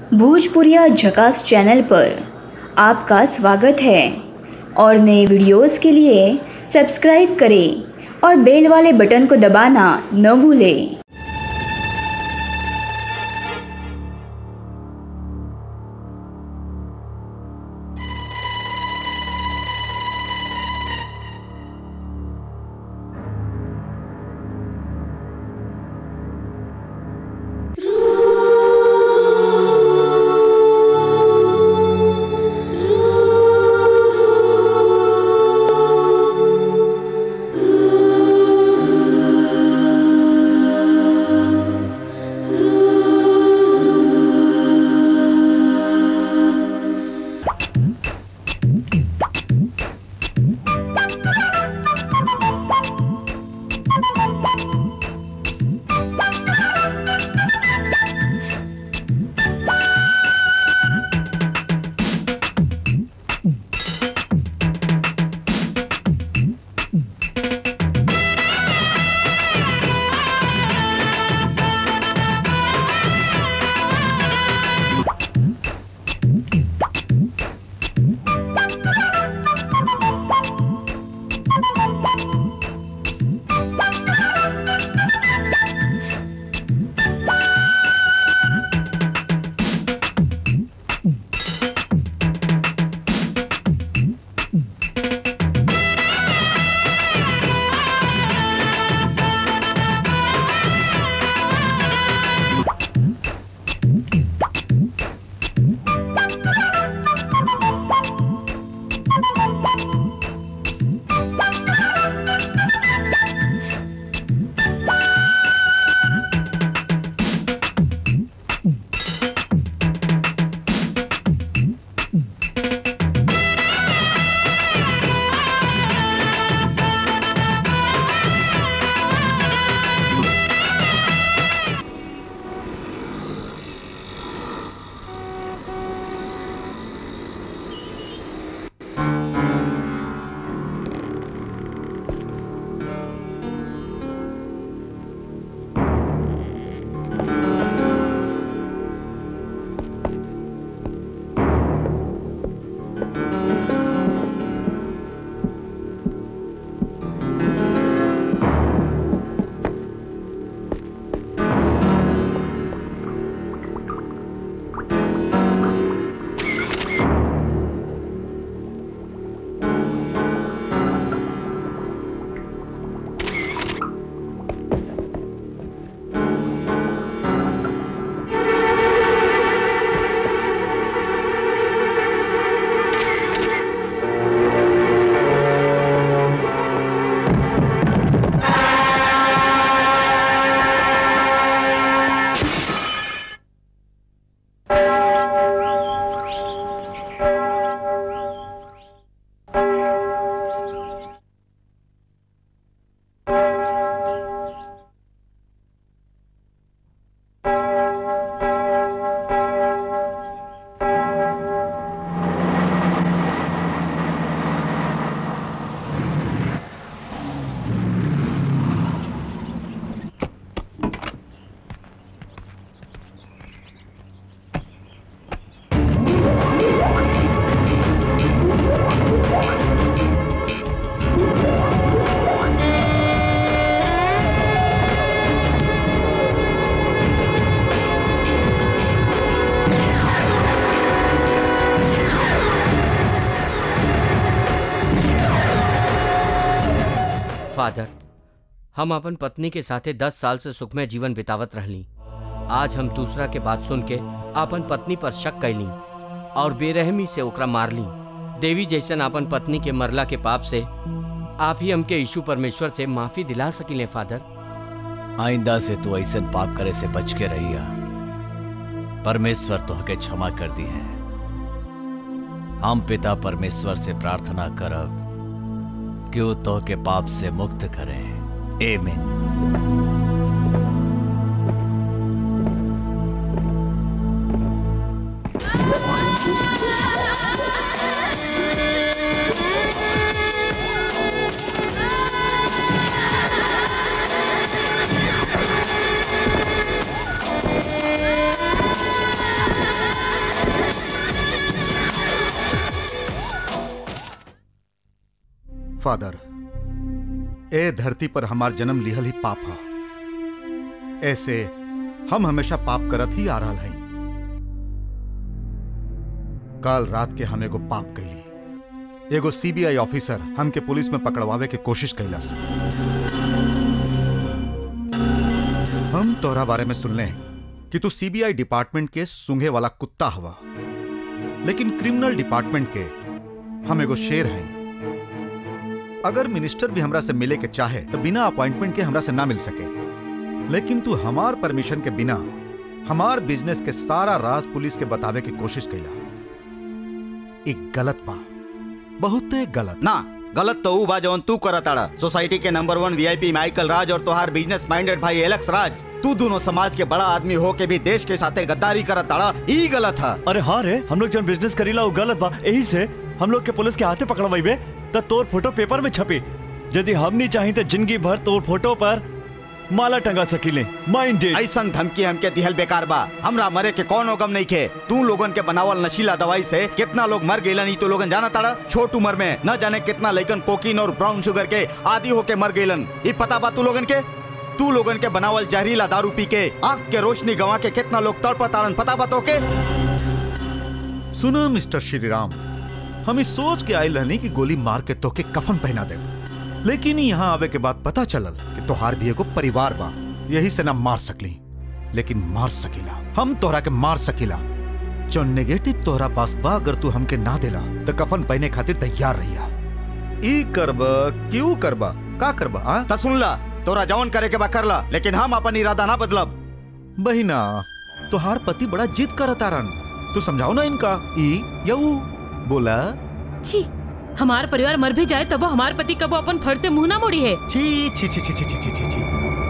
भोजपुरिया झकास चैनल पर आपका स्वागत है और नए वीडियोस के लिए सब्सक्राइब करें और बेल वाले बटन को दबाना न भूलें फादर हम अपन पत्नी के साथे दस साल से सुखमय जीवन बितावत रहली आज हम दूसरा के बात सुन के अपन पत्नी पर शक कैली और बेरहमी से ओकरा मारली देवी जैसन अपन पत्नी के मरला के पाप से आप ही हमके यीशु परमेश्वर से माफी दिला सकिले फादर आइंदा से तू ऐसे पाप करे से बच के रहिया परमेश्वर तोहके क्षमा कर दी है हम पिता परमेश्वर से प्रार्थना करब कि वो तोहके पाप से मुक्त करें एमेन Ah! फादर ए धरती पर हमार जन्म लिहल ही पाप है ऐसे हम हमेशा पाप करत ही आ रहा हैं कल रात के हम एगो पाप कैली एगो सीबीआई ऑफिसर हमके पुलिस में पकड़वावे के कोशिश कैलस हम तोरा बारे में सुनले हैं कि तू सीबीआई डिपार्टमेंट के सूंघे वाला कुत्ता हवा लेकिन क्रिमिनल डिपार्टमेंट के हम एगो शेर हैं अगर मिनिस्टर भी हमरा से मिले के चाहे तो बिना अपॉइंटमेंट के हमरा से ना मिल सके लेकिन तू हमार परमिशन के बिना हमार बिजनेस के सारा राज पुलिस के बतावे की कोशिश कैला एक गलत बा बहुत गलत ना गलत तो ऊ बा जौन तू करत ताड़ा सोसाइटी के number one VIP Michael Raj और तोहार बिजनेस माइंडेड भाई एलेक्स राज तू दोनों समाज के बड़ा आदमी हो के भी देश के साथे गद्दारी करत ताड़ा ई गलत है अरे हाँ रे हम लोग जब बिजनेस करीला वो गलत बा यही से हम लोग के पुलिस के हाथे पकड़वाइबे त तोर फोटो पेपर में छपी यदि हम नहीं चाही तो जिंदगी भर तोर फोटो पर माला टंगा सकीले माइंडेड ऐसन धमकी हमके दिहल बेकार बा हमरा मरे के कौनो गम नहीं खे तू लोगन के बनावल नशीला दवाई से कितना लोग मर गए नहीं तो लोगन जाना ताड़ा छोट उम्र में न जाने कितना लइकन कोकीन और ब्राउन शुगर के आदि होके मर गईलन ई पता बा तू लोगन के तू लोगन के बनावल जहरीला दारू पी के आंख के रोशनी गवा के कितना लोग तड़पताड़न पता बा तो के सुना मिस्टर श्रीराम हम इस सोच के आयल रहनी कि गोली मार के तोके कफन पहना दे लेकिन यहाँ आवे के बाद पता चलल कि तोहार भी एगो परिवार बा यही से ना मार सकली लेकिन मार सकीला हम तोहरा के मार सकीला जो नेगेटिव तोहरा पास बा अगर तू हमके ना देला तो कफन पहने खातिर तैयार रहिया ई करब क्यों करबा का करबा आ? त सुन ला तोरा जवन करे के बा कर ला लेकिन हम अपन इरादा ना बदलब बहिना तोहार पति बड़ा जिद करत आरन तू समझाओ ना इनका ई या ऊ बोला छी हमार परिवार मर भी जाए तब हमार पति कबो अपन फर से मुंह ना मोड़ी है छी छी छी छी छी छी छी छी छी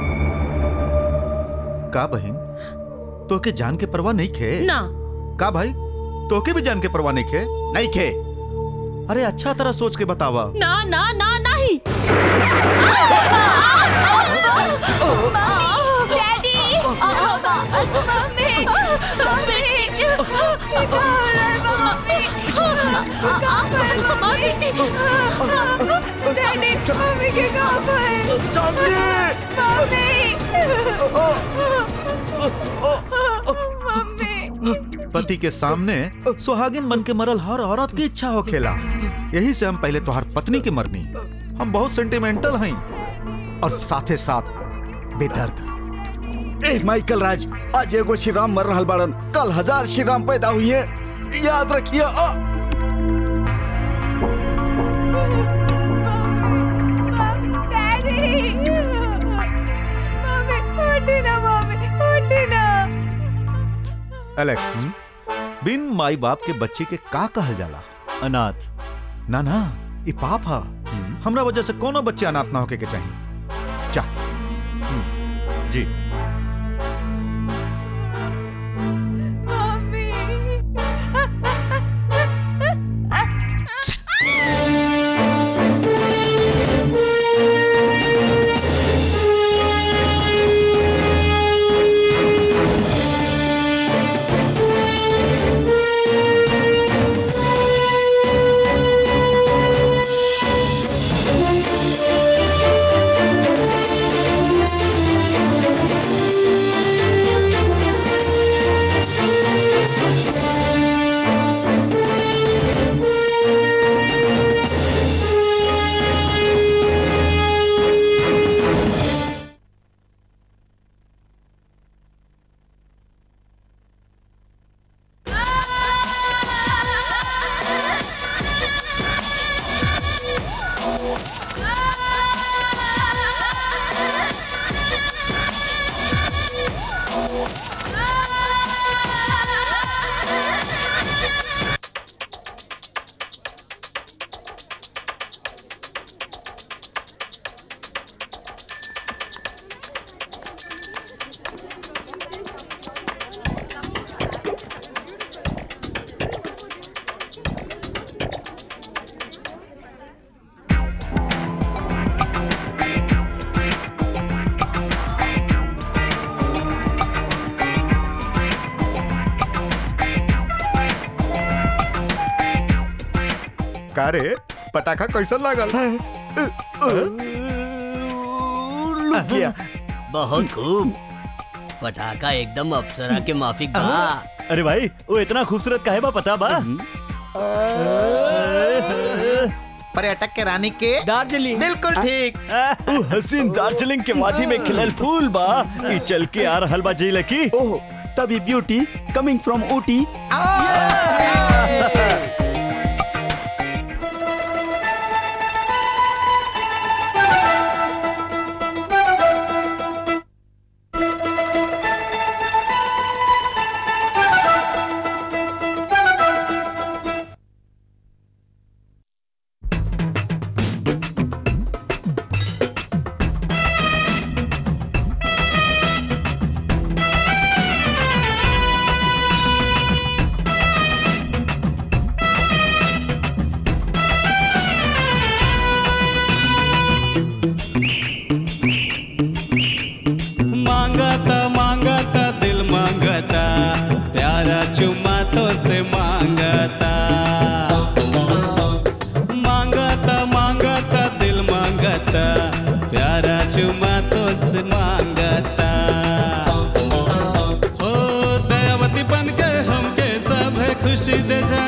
का बहन तोके जान के परवाह नहीं खे ना का भाई तोके भी जान के परवाह नहीं खे नहीं खे अरे अच्छा तरह सोच के बतावा ना ना ना नहीं पति के सामने सुहागिन बन के मरल हर औरत की इच्छा हो खेला यही से हम पहले तोहार पत्नी के मरनी हम बहुत सेंटिमेंटल हैं और साथे साथ बेदर्द ए माइकल राज आज एगो श्री राम मर रहल बाड़न कल हजार श्री राम पैदा हुई है याद रखिए आ। एलेक्स बिन माई बाप के बच्चे के का कहल जाला अनाथ ना ना ई पाप हा हमरा वजह से कोनो बच्चे अनाथ ना होके के चाहिए चा जी का रे पटाखा कैसन लागल लुक गया बहुत खूब पटाखा एकदम अप्सरा के माफिक बा अरे भाई वो इतना खूबसूरत काहे बा पता बा पर्यटक के रानी के दार्जिलिंग बिल्कुल ठीक वो हसीन दार्जिलिंग के वादी में खिलल फूल बा ई चल के आ रहल बा जी लकी ओह तभी ब्यूटी कमिंग फ्रॉम ऊटी मांगता मांगता दिल मांगता प्यारा चुम्मा तो से मांगता मांगता मांगता दिल मांगता प्यारा चुम्मा तो से मांगता हो दयावती बन के हमके सब है खुशी दे जा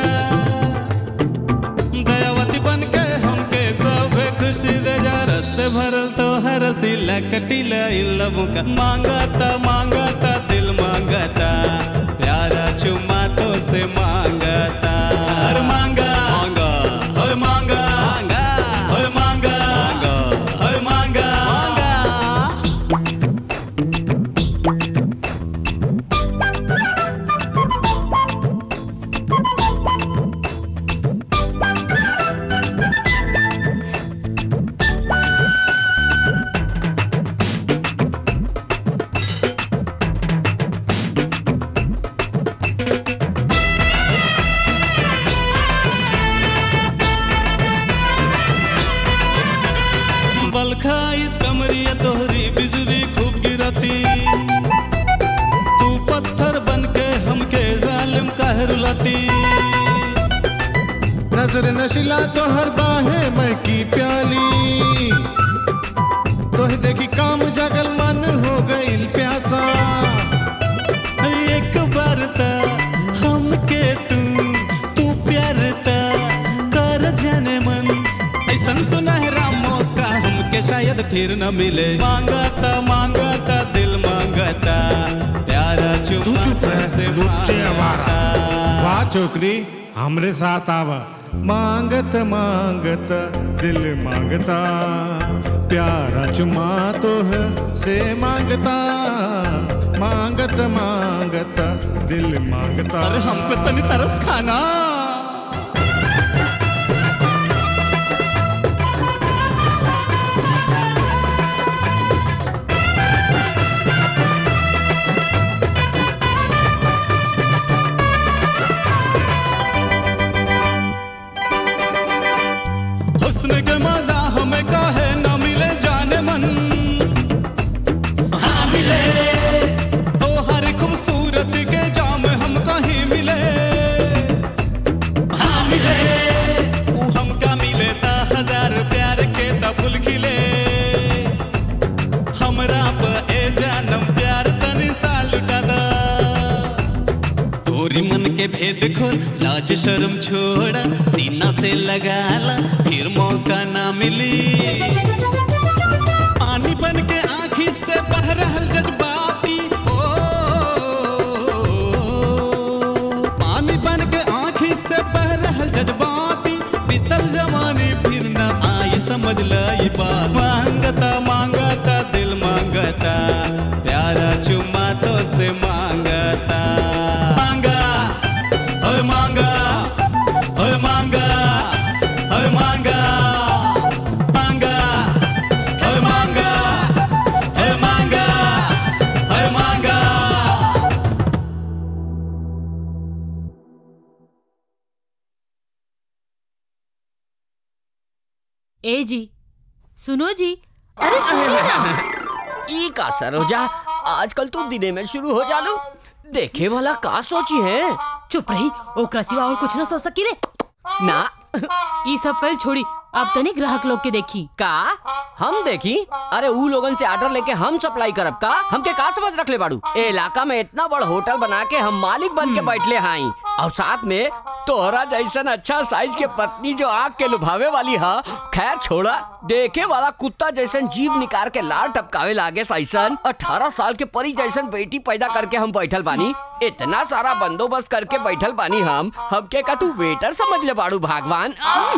दयावती बन के हमके सब खुशी दे जा रस भरल तो हर सिला कटिला इल्लबों का मांगता मांगता दिल मांगता प्यारा चुम्मा तो से मांगता हर मांगा मांगा होय मांगा मांगा होय मांगा मांगा होय मांगा मांगा बल खाइत कमरिया तोहरी बिजली खूब गिरती तू पत्थर बन के हमके जालिम काहे रुलाती नजर नशिला तो हर बाहे मैं की प्याली तोह देखी काम जगल मन हो गईल प्यासा एक बार ता हमके तू तू प्यार ता कर जाने मन ऐसन सुनहरा मौका हमके शायद फिर न मिले मांगता मांगता दिल मांगता प्यारा तू चुप चुप रह से लुच्चे आवारा मांगता। वाह छोकरी हमरे साथ आवा मांगत मांगत दिल मांगता प्यारा चुमा तो है से मांगता मांगत मांगत दिल मांगता अरे हम पे तनी तरस खाना हुस्न के मजा हमें काहे न मिले जाने मन हाँ मिले तो हर खूबसूरत के जाम हम कहीं मिले हाँ मिले वो हमका मिले ता हजार प्यार के ता फूल खिले हमरा पे ए जानम प्यार तनी सा लुटा दा तोरी मन के भेद खोल लाज शर्म छोड़ा सीना से लगा ला फिर मौका ना मिली पानी बन के आँखी से बह रहल जज्बाती ओ पानी बन के आँखी से बह रहल जज्बाती बीतल जवानी फिर न आए समझ लाई बात मांगता मांगता दिल मांगता प्यारा चुम्मा तो से मांगता मांगा ओए मांगा ओए मांगा ओए मांगा मांगा ओए मांगा ओए मांगा ओए मांगा ए जी सुनो जी अरे सुनो ना ई का सरोजा आजकल तू दिने में शुरू हो जालू देखे वाला का सोची है चुप रही ओकरा सिवा और कुछ ना सोच सकी रे ना ई सब कल छोड़ी अब तनी ग्राहक लोग के देखी का हम देखी अरे ऊ लोगन से ऑर्डर लेके हम सप्लाई करब का हमके का समझ रख ले बाड़ू ए इलाका में इतना बड़ होटल बना के हम मालिक बन के बैठले हाई और साथ में तोहरा जैसन अच्छा साइज के पत्नी जो आग के लुभावे वाली है खैर छोड़ा देखे वाला कुत्ता जैसन जीव निकाल के लाल टपकावे लागे सैसन अठारह साल के परी जैसन बेटी पैदा करके हम बैठल बानी इतना सारा बंदोबस्त करके बैठल बानी हम हमके का तू वेटर समझ ले बाड़ू भगवान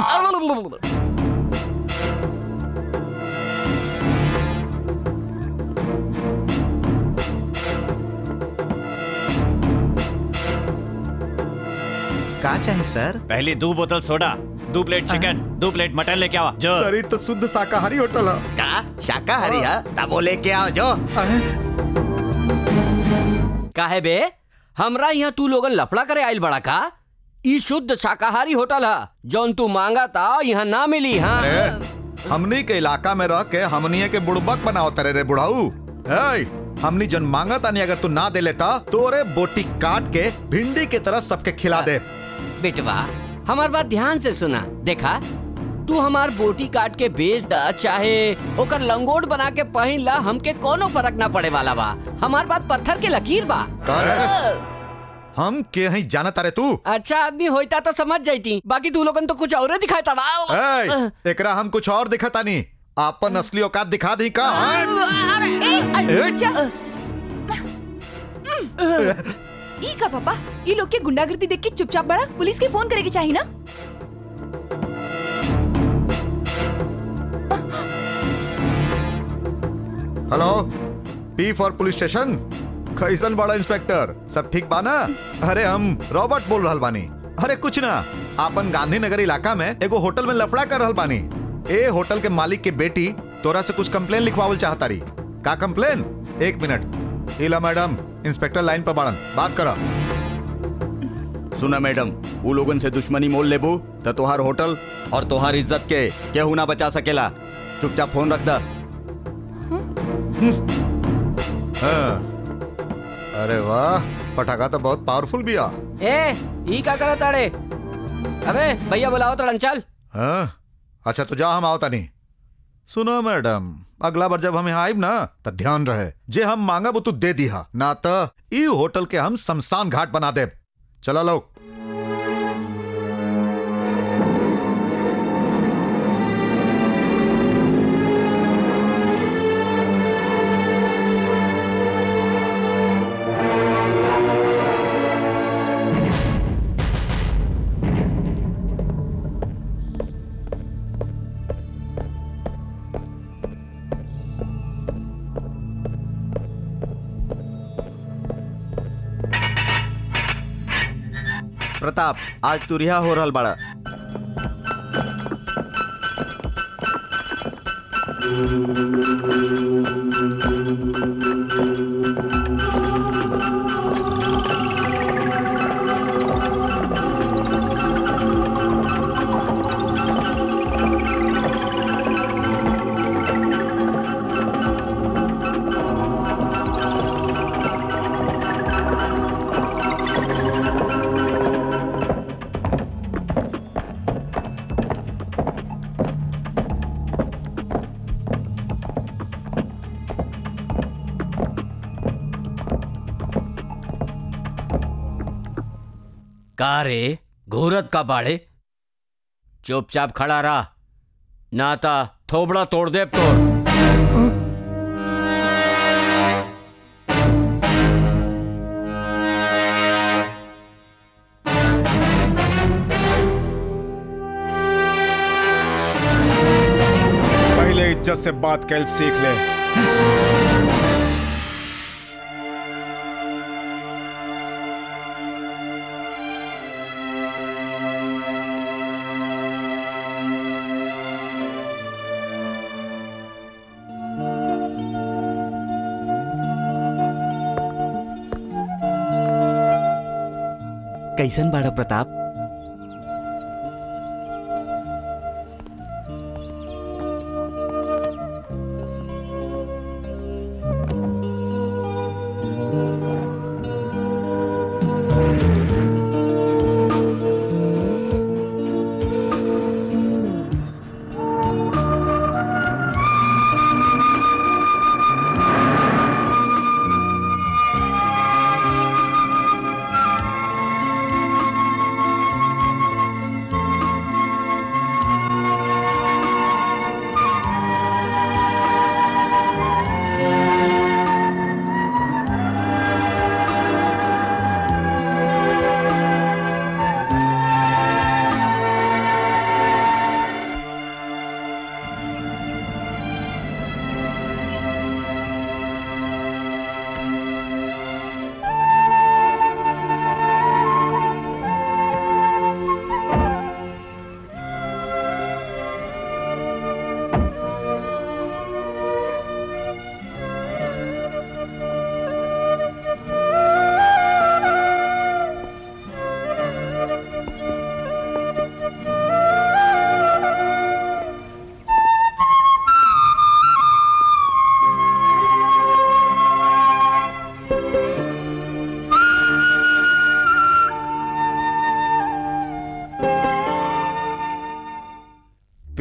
का चाहिए सर पहली दो बोतल सोडा दो प्लेट चिकन दो प्लेट मटन लेके आवा जो सर ये तो शुद्ध शाकाहारी होटल है का शाकाहारी है तब वो लेके आओ जो काहे बे हमरा यहाँ तू लोगन लफड़ा करे आइल बड़ा का ई शुद्ध शाकाहारी होटल है जौन तू मांगा था यहाँ ना मिली हाँ अरे हमनी के इलाका में रह के हमनी के बुड़बक बनाओ तरे रे बुढ़ाऊ ए हमनी जन मांगा तानी अगर तू ना दे लेता तो रे बोटी काट के भिंडी की तरह सबके खिला दे बेटवा हमार बात ध्यान से सुना देखा तू हमार बोटी काट के बेच दा चाहे ओकर लंगोट बना के पहन ला हमके कोनो फर्क ना पड़े वाला बा हमार बात पत्थर के लकीर बा कर हम के ही जाना तारे तू अच्छा आदमी होता तो समझ जाती बाकी तू लोगन तो कुछ और दिखाई था ए, एकरा हम कुछ और दिखा तानी आपन असली औकात दिखा दी का ई का पापा ई लोग के गुंडागर्दी देख के चुपचाप बड़ा पुलिस के फोन करे के चाहिए ना hello P for police station कैसन बड़ा इंस्पेक्टर सब ठीक बा ना अरे हम रॉबर्ट बोल रहल बानी अरे कुछ ना आपन गांधीनगर इलाका में एगो होटल में लफड़ा कर रहल बानी ए होटल के मालिक के बेटी तोरा से कुछ कंप्लेन लिखवावल चाहतारी का कंप्लेन एक मिनट इला मैडम इंस्पेक्टर लाइन पर बाड़न बात करा सुना मैडम वो लोगन से दुश्मनी मोल लेबू तो तोहार होटल और तोहार इज्जत के केहू ना बचा सकेला चुपचाप फोन रख दा हाँ। अरे वाह पटाखा तो बहुत पावरफुल भी आ ए ई का करत ताड़े अबे भैया बुलाओ तड़न चल हाँ? अच्छा तो जा हम आओ तनी सुनो मैडम अगला बार जब हम यहाँ आइब ना तो ध्यान रहे जे हम मांगब वो तू दे दिहा ना तो ई होटल के हम शमशान घाट बना देब चला लोग प्रताप आज तू रिहा हो रहल बाड़ा का रे घूरत का बाड़े चुपचाप खड़ा रहा नाता थोबड़ा तोड़ दे तोड़ पहले इज्जत से बात कैल सीख ले कैसन बाड़ा प्रताप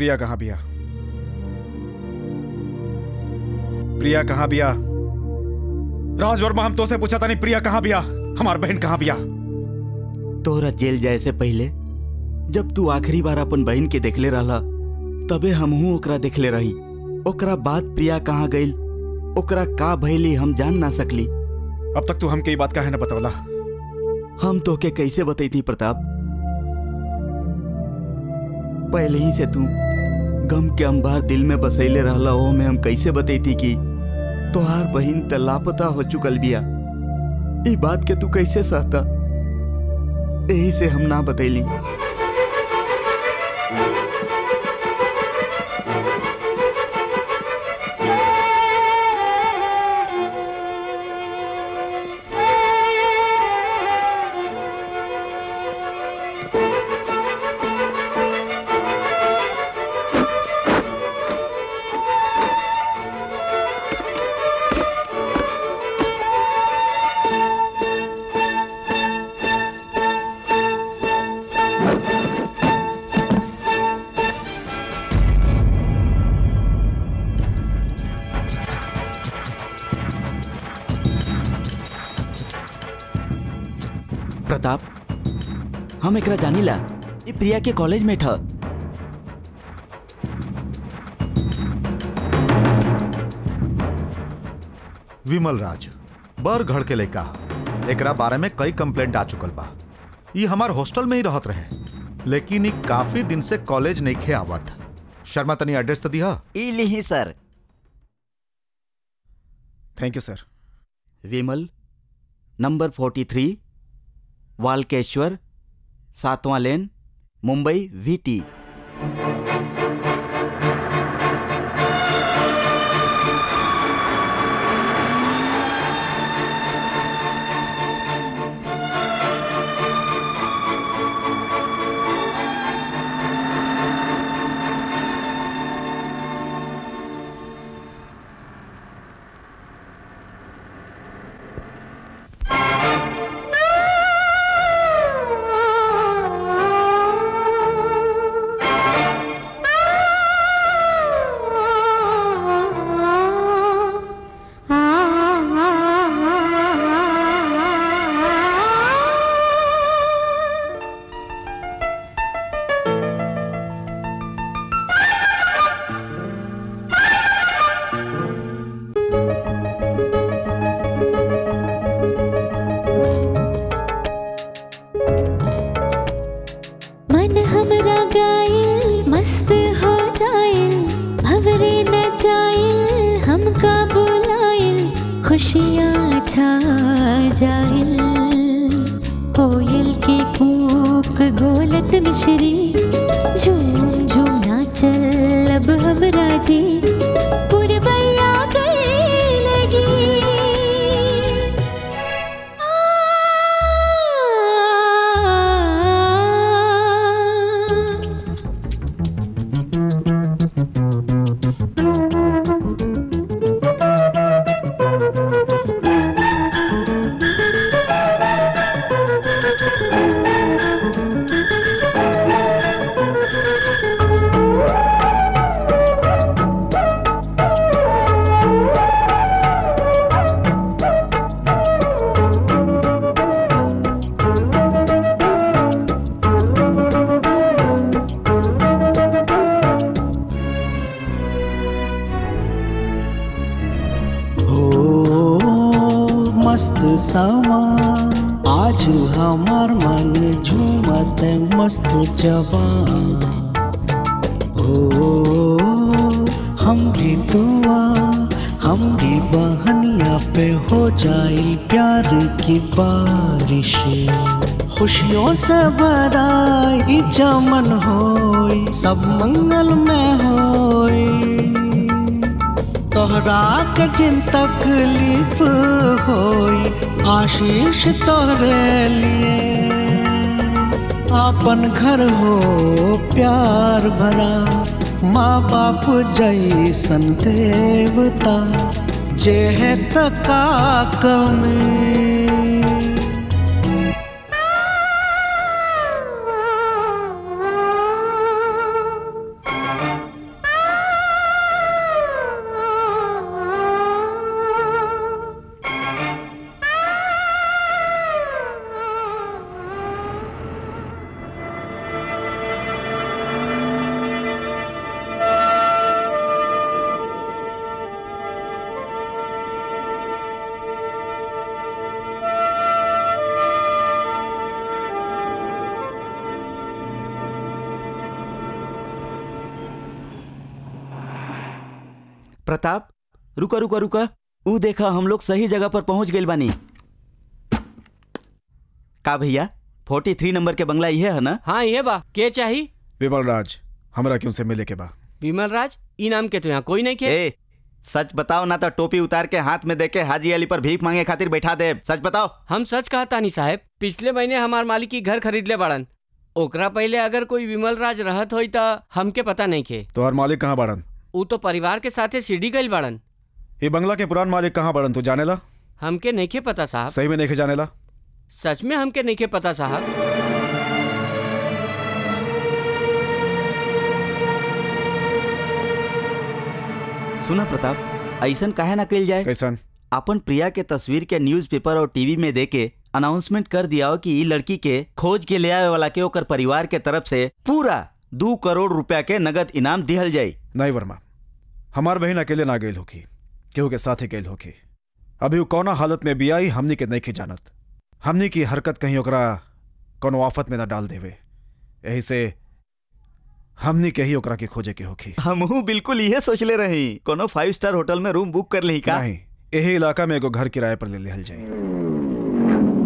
प्रिया कहाँ बिया प्रिया कहाँ बिया राज वर्मा हम तो से पूछा था नहीं प्रिया कहाँ बिया हमार बहन कहाँ बिया तोहरा जेल जाए से पहले जब तू आखिरी बार अपन बहन के देखले रहला तबे हमहू ओकरा देखले रही ओकरा बाद प्रिया कहाँ गईल ओकरा का भइली हम जान ना सकली अब तक तू हमके ये बात काहे ना बतौला हम तोके कैसे बतैती प्रताप पहले ही से तू गम के अंबार दिल में बसैले रहला ओ में हम कैसे बतैती कि तोहार बहिन त लापता हो चुकल बिया ई बात के तू कैसे सहता यही से हम ना बतैली प्रताप हम एकरा जानिला ये प्रिया के कॉलेज में था विमल राज बर घड़ के लड़का एकरा बारे में कई कंप्लेंट आ चुकल बा ये हमार हॉस्टल में ही रहत रहे लेकिन ई काफी दिन से कॉलेज नहीं खे आवत शर्मा तनी एड्रेस तो दिया इली sir thank you sir Vimal number forty three Walkeshwar सातवां लेन मुंबई वीटी मन हमरा गाइल मस्त हो जाइल भवरे न जाइल हमका बुलाइल खुशियाँ छा जाइल कोयल के कूक गोलत मिश्री झूम झूम नाचल अब हमरा जी पुरबैया गए लगी हो मस्त समा आज हमार मन झूमत मस्त जवान हो हमरी दुआ हमरी बहनिया पे हो जाए प्यार की बारिश खुशियों से भराई चमन होई सब मंगल में होई तोहरा के जिन तकलीफ होई आशीष तोहरे लिए आपन घर हो प्यार भरा माँ बाप जैसन देवता जे है तका कमी प्रताप रुका रुका रुका ऊ देखा हम लोग सही जगह पर पहुंच गए बानी का भैया फोर्टी थ्री नंबर के बंगला ये है ना हाँ ये बा के चाही विमल राज हमरा क्यों से मिले के बा विमल राज ई नाम के तो यहाँ कोई नहीं के ए सच बताओ ना तो टोपी उतार के हाथ में देके हाजी अली पर भीख मांगे खातिर बैठा दे सच बताओ हम सच कहा तानी साहब पिछले महीने हमार मालिक की घर खरीद ले बाड़न ओकरा पहले अगर कोई विमल राज रहत होई त हमके पता नहीं के तोहर मालिक कहाँ बाड़न ऊ तो परिवार के साथे सीढ़ी गई बाड़न ये बंगला के पुरान मालिक कहाँ बाड़न तू जानेला हमके नहीं के पता साहब सही में नहीं जानेला सच में हमके नहीं के पता साहब सुना प्रताप ऐसन काहे ना कल जाए कैसन अपन प्रिया के तस्वीर के न्यूज़पेपर और टीवी में देके अनाउंसमेंट कर दिया हो कि ई लड़की के खोज के ले आवे वाला के ओकर परिवार के तरफ से पूरा दो करोड़ रुपया के नगद इनाम दिहल जाई नहीं वर्मा हमार बहन अकेले ना गई होगी केहू के साथ ही गई होगी अभी वो कौना हालत में भी आई हमनी के नहीं की जानत हमनी की हरकत कहीं ओकरा कोनो आफत में ना डाल देवे यही से हमनी के ही ओकरा के खोजे के होगी हमहू बिल्कुल इहे सोचले रही कोनो फाइव स्टार होटल में रूम बुक कर ली का नहीं यही इलाका में एगो घर किराए पर ले लिहल जाई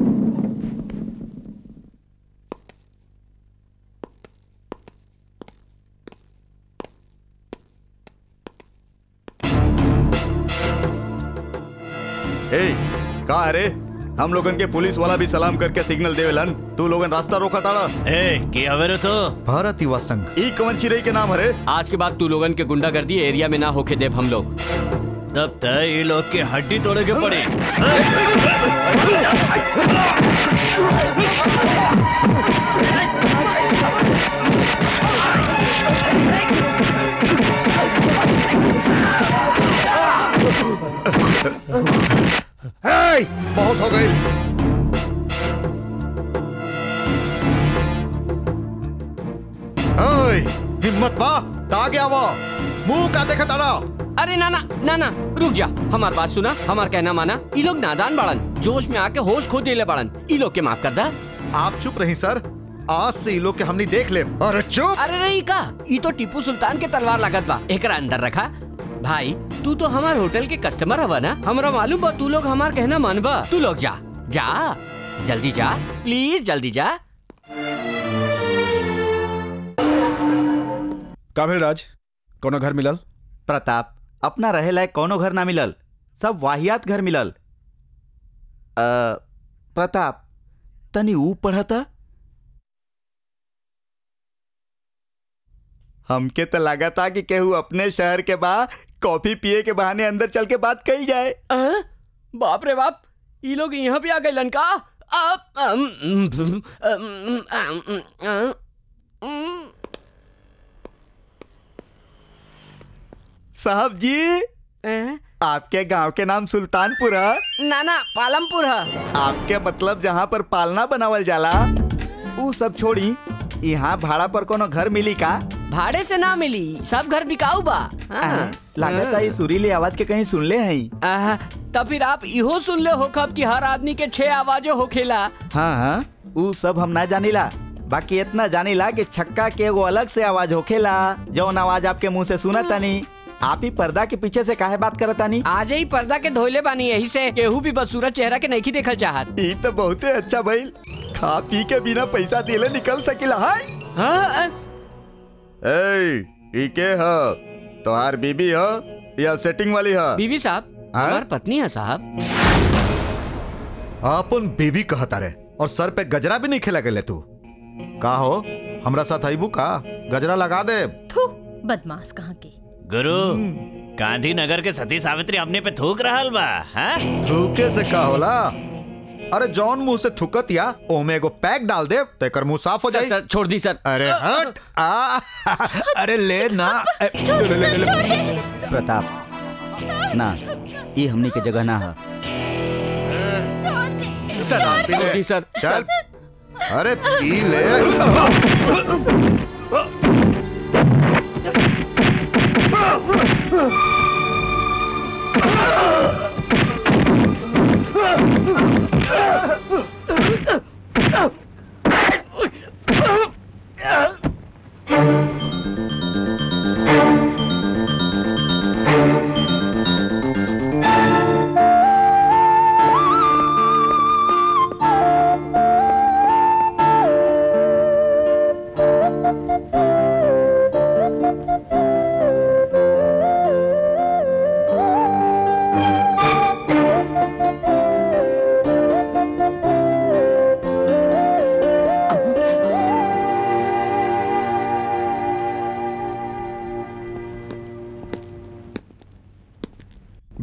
ए का अरे हम लोगन के पुलिस वाला भी सलाम करके सिग्नल देवेलन तू लोगन रास्ता रोका ताड़ा ए की हवेरे तो भारत युवा संघ ई कवन चिरई के नाम हरे आज के बाद तू लोगन के गुंडागर्दी एरिया में ना होके देव हम लोग तब तक ये लोग की हड्डी तोड़े के पड़ी बहुत हो गई ओए, हिम्मत बा आगे आवा मुंह का देखत आड़ा अरे ना ना ना ना रुक जा हमार बात सुना हमार कहना माना ई लोग नादान बाड़न जोश में आके होश खो देले बाड़न ई लोग के माफ कर दा आप चुप रही सर आज से ई लोग के हमनी देख ले अरे चुप अरे रे ई का ई तो टीपू सुल्तान के तलवार लागत बा एकरा अंदर रखा भाई तू तो हमार होटल के कस्टमर हवा ना हमरा मालूम बा तू लोग हमार कहना मानबा तू लोग जा जा जल्दी जा प्लीज जल्दी जा काबिल राज कोनो घर मिलल प्रताप अपना रहे लायक कोनो घर ना मिलल सब वाहियात घर मिलल अ, प्रताप तनी ऊ पढ़ता हमके तो लगा था कि केहू अपने शहर के बा कॉफी पिए के बहाने अंदर चल के बात कही जाए आ? बाप रे बाप ई लोग यहाँ भी आ गए लनका आप अम, अम, अम, अम, अम, अम, अम। साहब जी आपके गांव के नाम सुल्तानपुर है ना ना पालमपुर है आपके मतलब जहाँ पर पालना बनावल जाला ऊ सब छोड़ी यहाँ भाड़ा पर कोनो घर मिली का भाड़े से ना मिली सब घर बिकाऊ बा हाँ। लागत है सुरीली आवाज के कहीं सुन ले हैं आहा, तब फिर आप इहो सुन ले हो कब कि हर आदमी के छह आवाजों होखेला हाँ हाँ ऊ सब हम ना जानीला बाकी इतना जानीला कि छक्का के एगो अलग से आवाज होखेला जौन आवाज आपके मुंह से सुना तनी आप ही पर्दा के पीछे से काहे बात करत तानी आज ही पर्दा के धोले बानी यही से केहू भी बदसूरत चेहरा के नहीं देखल चाहत ई तो बहुते अच्छा भइल खा पी के बिना पैसा दिले निकल सकिला है हाँ ए ई के ह तोहार बीबी ह या सेटिंग वाली ह बीवी साहब हाँ? हमार पत्नी है साहब आपन बेबी कहता रे और सर पे गजरा भी नहीं खेला गले तू का हो हमरा साथ आईबू का गजरा लगा दे थू बदमाश कहाँ के गुरु गांधीनगर के सती सावित्री अपने पे थूक रहल बा हाँ? थूके से का होला अरे जौन मुंह से थुकत या ओमे एगो पैक डाल दे तेकर मुंह साफ हो सर, जाई सर छोड़ दी सर अरे हट आ अरे ले ना ए, ले, ले, ले, ले। प्रताप ना ये हमनी के जगह ना है सर छोड़ दी सर चल अरे पी ले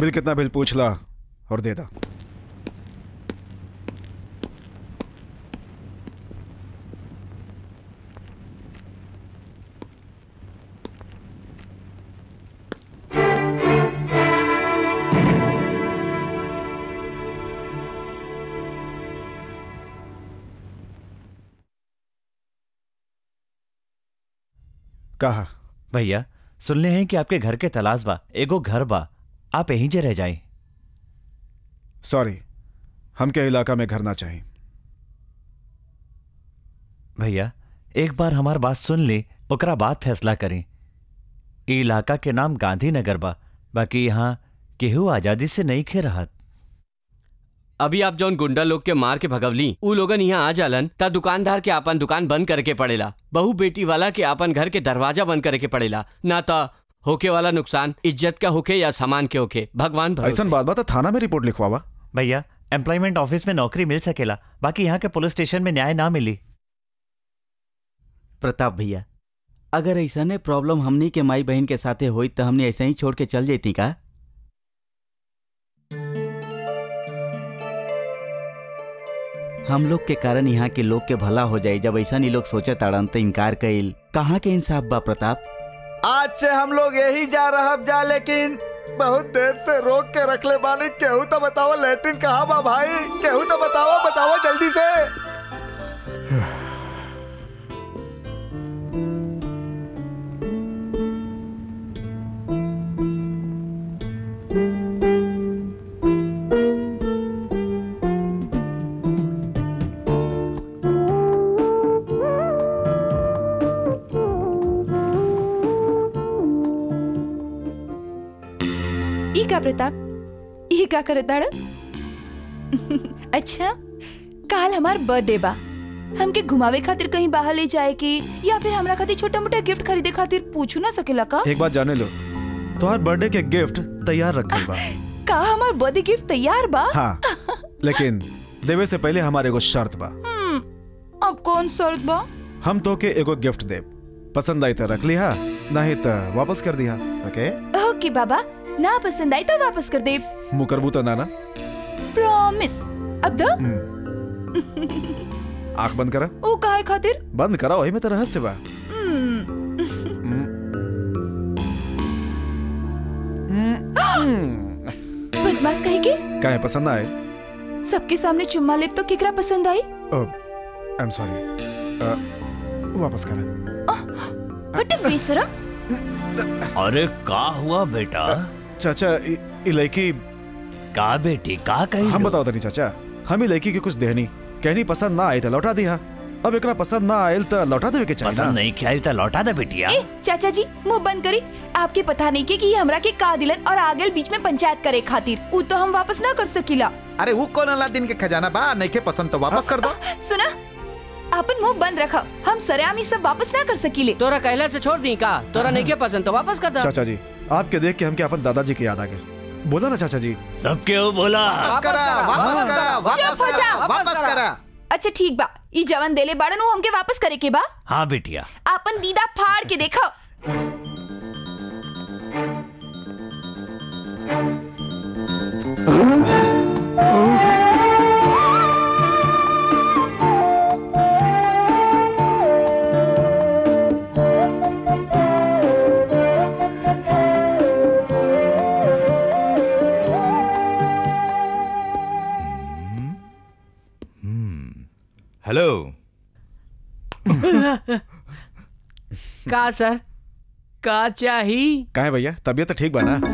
बिल कितना बिल पूछ ला और दे दा कहा भैया सुनले हैं कि आपके घर के तलाश बा एगो घर बा आप यहीं जे रह जाए सॉरी हमके इलाका में घर ना चाहिए भैया एक बार हमार बात सुन ली ओकरा बाद फैसला करें ई इलाका के नाम गांधीनगर बा बाकी यहाँ केहू आजादी से नहीं खे रहत अभी आप जौन गुंडा लोग के मार के भगवली ऊ लोगन यहाँ आ जालन ता दुकानदार के आपन दुकान बंद करके पड़ेला बहू बेटी वाला के आपन घर के दरवाजा बंद करके पड़ेला ना ता होके वाला नुकसान इज्जत का होके या सामान के होके भगवान भरोसे। ऐसा बात बात है, थाना में रिपोर्ट लिखवावा भैया एम्प्लॉयमेंट ऑफिस में नौकरी मिल सकेला बाकी यहाँ के पुलिस स्टेशन में न्याय ना मिली प्रताप भैया अगर ऐसा ने प्रॉब्लम हमनी के माई बहन के साथे होई तो हमने ऐसे ही छोड़ के चल जेती का हम लोग के कारण यहाँ के लोग के भला हो जाए जब ऐसा नहीं लोग सोचे ताड़न तो इनकार कइल कहाँ के इंसाफ बा प्रताप आज से हम लोग यही जा रहा जा लेकिन बहुत देर से रोक के रख ले बानी केहू तो बताओ लेटरिन कहाँ बा भाई केहू तो बताओ बताओ जल्दी से ई का प्रताप ई का करत दाड़ अच्छा काल हमार बर्थडे बा हमके घुमावे खातिर कहीं बाहर ले जाए के या फिर हमरा खातिर छोटा मोटा गिफ्ट खरीदे खातिर पूछू ना सकेला का एक बात जाने लो तुम्हार बर्थडे के गिफ्ट तैयार रखल बा का हमार बर्थडे गिफ्ट तैयार बा हाँ लेकिन देवे से पहले हमारे एगो शर्त बा हम्म, अब कौन शर्त बा हम तो के एगो गिफ्ट देब पसंद आई तो रख लिहा नहीं तो वापस कर दिया ओके ओके बाबा ना पसंद आई तो वापस कर दे मुँह करबू तो नाना प्रॉमिस अब दो आंख बंद करा ओ काहे खातिर बंद करा वही में तो रहस्य बा हम्म, बदमाश कहे के काहे पसंद ना आए सबके सामने चुम्मा लेब तो केकरा पसंद आई आई एम सॉरी वापस करा बट बेसरा अरे का हुआ बेटा चाचा इ, इ लड़की का बेटी का कही हम बताओ तनी चाचा हम ही लड़की के कुछ देहनी कहनी पसंद ना आए तो लौटा दिया अब एकरा पसंद ना आयल तो लौटा देवे के चाहिए पसंद ना नहीं ख्याल तो लौटा दे बेटिया ए चाचा जी मुंह बंद करी आपके पता नहीं के कि ये हमरा के का दिलन और आगे बीच में पंचायत करे खातिर उ तो हम वापस ना कर सकीला अरे वो कौन अलादीन के खजाना बा नहीं के पसंद तो वापस कर दो सुना अपन मुंह बंद रखा हम सरेआम ही सब वापस ना कर सकीले तोरा कहला से छोड़ दी का तोरा नहीं के पसंद तो वापस कर दो चाचा जी आपके देख के हमके अपन दादाजी की याद आ गई बोला ना चाचा जी सब क्यों बोला वापस करा वापस करा वापस चुप हो करा जा, वापस करा अच्छा ठीक बा ई जवन देले बाड़न उ हमके वापस करे के बा हाँ बेटिया अपन दीदा फाड़ के देखो हेलो का सर का चाही काहे भैया तबीयत तो ठीक बा ना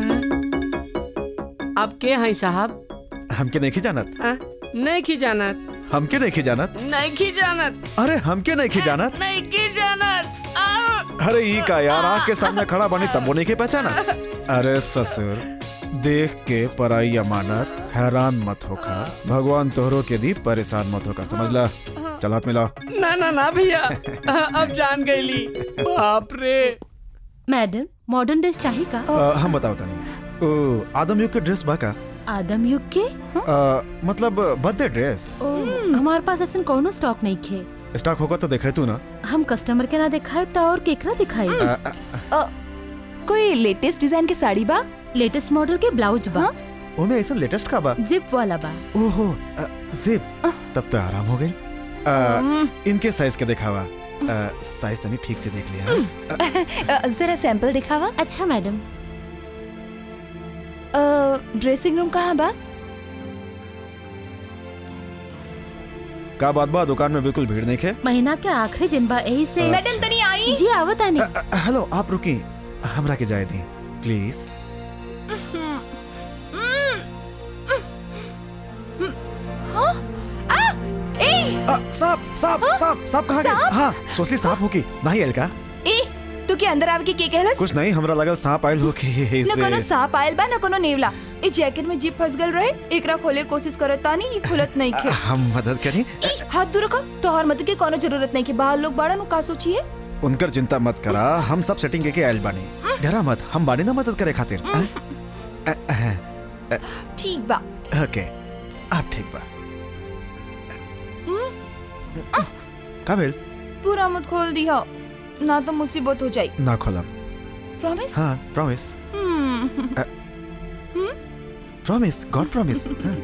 अब के हैं साहब हमके नहीं जानत हाँ? नहीं की जानत हमके नहीं जानत नहीं की जानत अरे हमके नहीं जानत नहीं की जानत अरे ई का यार आँख के सामने खड़ा बनी तब वो नहीं के पहचाना अरे ससुर देख के पराई अमानत हैरान मत होखा भगवान तोहरो के दी परेशान मत होखा समझला चल हाथ मिला ना ना ना भैया अब जान गईली बाप रे मैडम मॉडर्न ड्रेस चाहिए का अ, हम बताओ तनी ओ आदम युग के ड्रेस बा का आदम युग के अ, मतलब बर्थडे ड्रेस ओ, हमारे पास ऐसा कोनो स्टॉक नहीं खे स्टॉक होगा तो देखे तू ना हम कस्टमर के ना दिखाए तो और केकरा दिखाई अ, अ, अ, कोई लेटेस्ट डिजाइन के साड़ी बा लेटेस्ट मॉडल के ब्लाउज बा ओमे ऐसा लेटेस्ट का बा जिप वाला बा ओहो अ, जिप तब तो आराम हो गई अ, इनके साइज के दिखावा अ, साइज तनी ठीक से देख लिया अ, जरा सैंपल दिखावा अच्छा मैडम ड्रेसिंग रूम कहाँ बा का बात बा दुकान में बिल्कुल भीड़ नहीं है महीना के आखिरी दिन बा यही से मैडम तनी आई जी आवत आनी हेलो आप रुकी हमरा के जाए दी प्लीज हाँ? आ! ए! सांप सांप सांप सांप कहाँ गए सांप? हाँ सोचली सांप होगी नहीं एल का ए तू के अंदर आवे के के कहलस कुछ नहीं हमरा लगल सांप आयल होगी न कोनो इसे सांप आयल बा न कोनो नेवला ए जैकेट में जीप फंस गल रहे एकरा खोले के कोशिश करत तानी ई खुलत नहीं खे हम मदद करी हाथ दूर रखो तोहर मदद के कोनो जरूरत नहीं के बाहर लोग बाड़ा नु का सोचिए उनकर चिंता मत करा हम सब सेटिंग के के आयल बानी डरा मत हम बानी ना मदद करे खातिर हाँ? अ, अ, अ, ठीक बा ओके आप ठीक बा का भेल पूरा मत खोल दिया ना तो मुसीबत हो जाई ना खोलम प्रॉमिस हाँ प्रॉमिस हम्म प्रॉमिस गॉड प्रॉमिस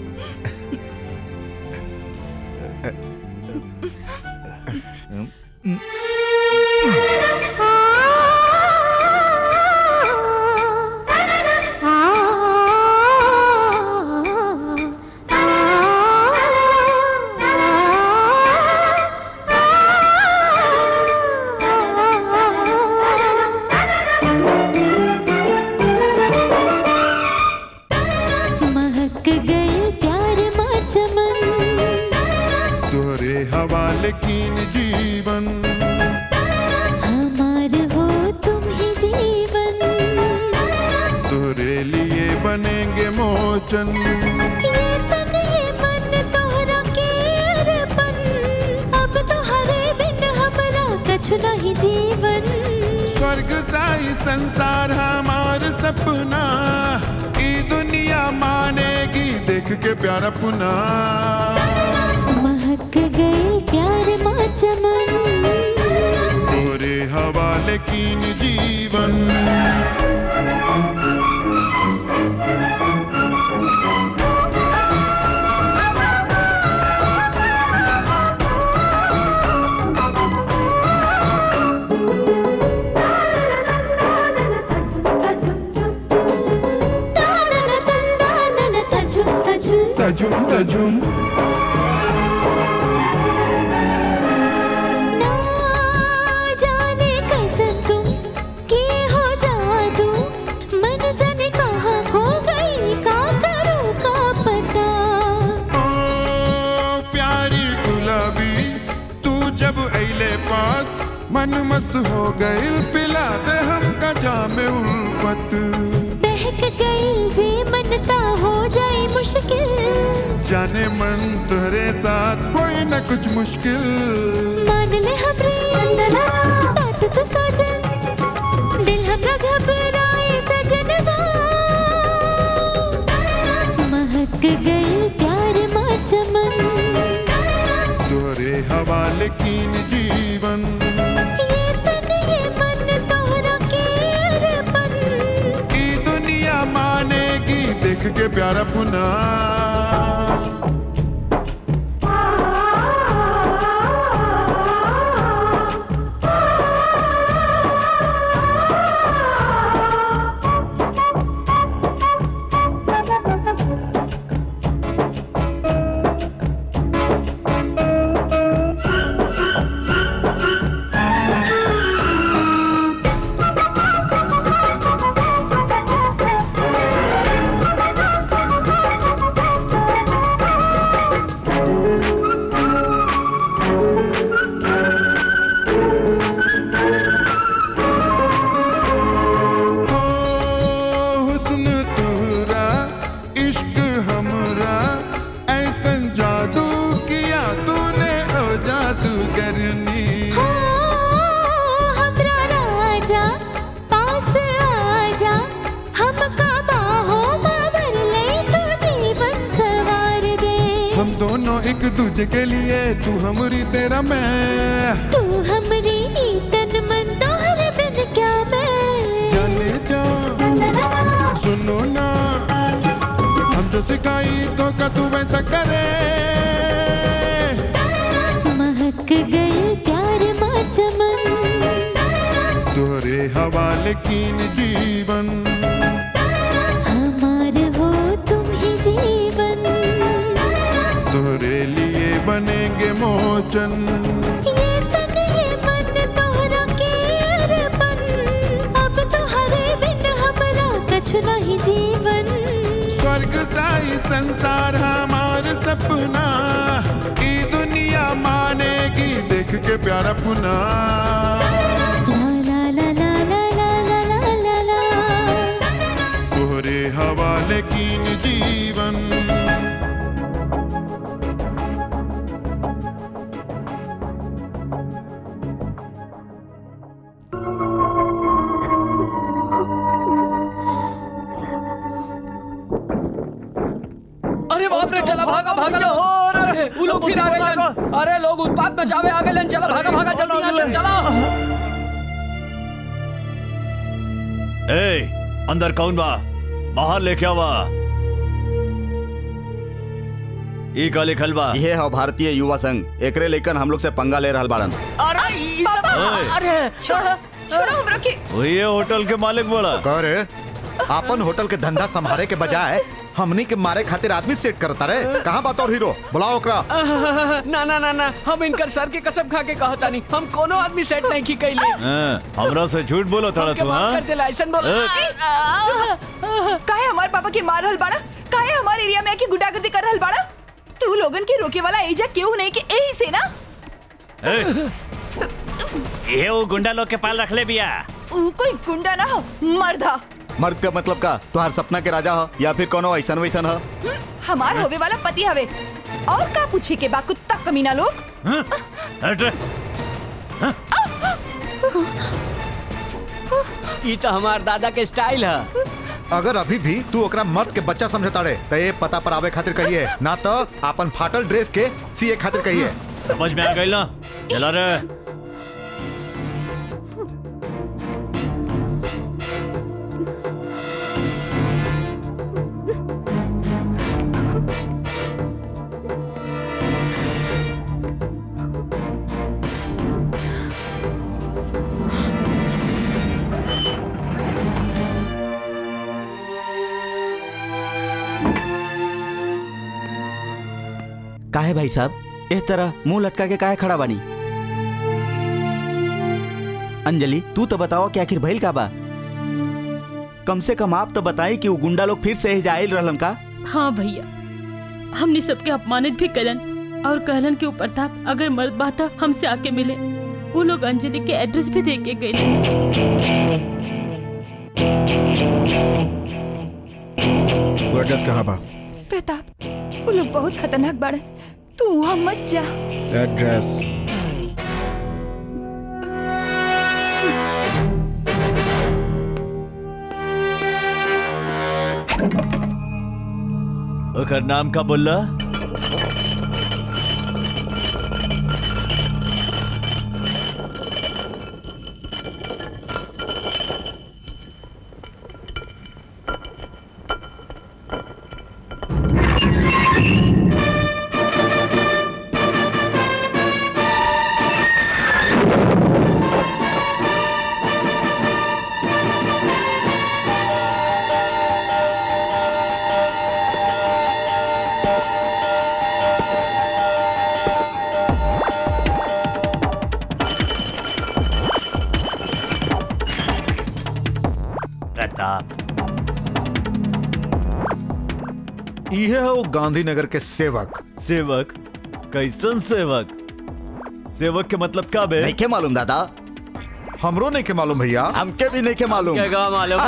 महक गए प्यार मा चमन तोहरे हवाले कीन जीवन हमार हो तुम ही जीवन तोहरे लिए बनेंगे मोचन ये तन ये मन तोहरा के अरपन अब तोहरे बिन हमरा कछु नहीं जीवन स्वर्ग साई संसार हमार सपना ई दुनिया मानेगी देख के प्यार अपना महक गए प्यार मा चमन तोरे हवाले कीन जीवन तजुम तजुम तजुम तजुम ना जाने कैसे तुम के हो जादू मन जाने कहाँ खो गई का करूँ का पता प्यारी गुलाबी तू जब अइले पास मन मस्त हो गई पिला दे हमका जामे उल्फत बहक गई जी मन ता हो जाए मुश्किल जाने मन तुहरे साथ कोई न कुछ मुश्किल मान ले हमरे बात तो सजन दिल हमरा घबराए सजनवा महक गई प्यार मा चमन तोहरे हवाले कीन जीवन ये तन ये मन तोहरा के अरपन ई दुनिया मानेगी देख के प्यार अपना ओ हुस्न तुहरा इश्क हमरा ऐसन जादू किया तूने ओ जादूगरनी हो हमरा राजा पास आजा हमका बाहों में भर ले तू जीवन सवार दे हम दोनों एक दूजे के लिए तू हमरी तेरा मैं तू हमरी ई तन मन तोहरे बिन क्या मैं जाने जा सुनो सिखाई तो का तू वैसा करे महक गई प्यार माँ चमन तोहरे हवाले कीन जीवन हमार हो तुम ही जीवन तोहरे लिए बनेंगे मोचन ये तन ये मन तोहरा के अरपन अब तोहरे बिन हमरा कछु नहीं जीवन स्वर्ग साई संसार हमार सपना ई दुनिया मानेगी देख के प्यारा पुना ला ला ला ला ला ला ला ला ला तोहरे हवाले कीन जीवन अरे बाप रे चला भागा भागा लो अरे वो लोग फिर आ गए अरे लोग उत्पात में जावे आ गए चला भागा भागा जल्दी यहाँ से चला ए अंदर कौन बा बाहर लेके आवा ई का लिखल बा ये है भारतीय युवा संघ एकरे लेकर हम लोग से पंगा ले रहल बाड़न अरे छोड़ो छोड़ो हमरा के वही होटल के मालिक बोला करे अपन होटल के धंधा संभाले के बजाय हमनी के मारे खातिर आदमी सेट करता रहे कहाँ बात और हीरो बुलाओ ओकरा ना ना ना ना हम इनकर सर के कसम खा के कहता नहीं हम कोनो आदमी सेट नहीं की कैले हाँ, हमरा से झूठ बोला था हमके तू माफ हाँ कर देला ऐसन बोला काहे हमार पापा के मार रहल बाड़ा काहे हमार एरिया में आके गुंडागर्दी कर रहल बाड़ा तू लोगन के रोके वाला एजा केहू नहीं के एही से ना ए, ये वो गुंडा लोग के पाल रख ले बिया ऊ कोई गुंडा ना हो मर्दा मर्द का मतलब का तुहार सपना के राजा हो या फिर कोनो ऐसन वैसन हो हमार होवे वाला पति हवे और का पूछे के बा कुत्ता कमीना लोग हट ये तो हमार दादा के स्टाइल है अगर अभी भी तू ओकरा मर्द के बच्चा समझता रे तो ये पता पर आवे खातिर कहिए ना तो अपन फाटल ड्रेस के सीए खातिर कहिए समझ में आ गई ना चला रे काहे भाई साहब इस तरह मुंह लटका के काहे खड़ा बानी अंजलि तू तो बताओ कि आखिर भइल का बा कम से कम आप तो बताई कि वो गुंडा लोग फिर से जाइल रहलन का हाँ भैया हमने सबके अपमानित भी कलन और कहलन के ऊपर था अगर मर्द बाता हमसे आके मिले वो लोग अंजलि के एड्रेस भी दे के गए वो एड्रेस कहाँ बा प्रताप वो लोग बहुत खतरनाक बाड़े तू वहाँ मत जा एड्रेस ओकर नाम का बोला प्रताप ये है वो गांधीनगर के सेवक सेवक कैसन सेवक सेवक के मतलब का बे नहीं के मालूम दादा हमरो नहीं के मालूम भैया हमके भी नहीं के मालूम क्या मालूम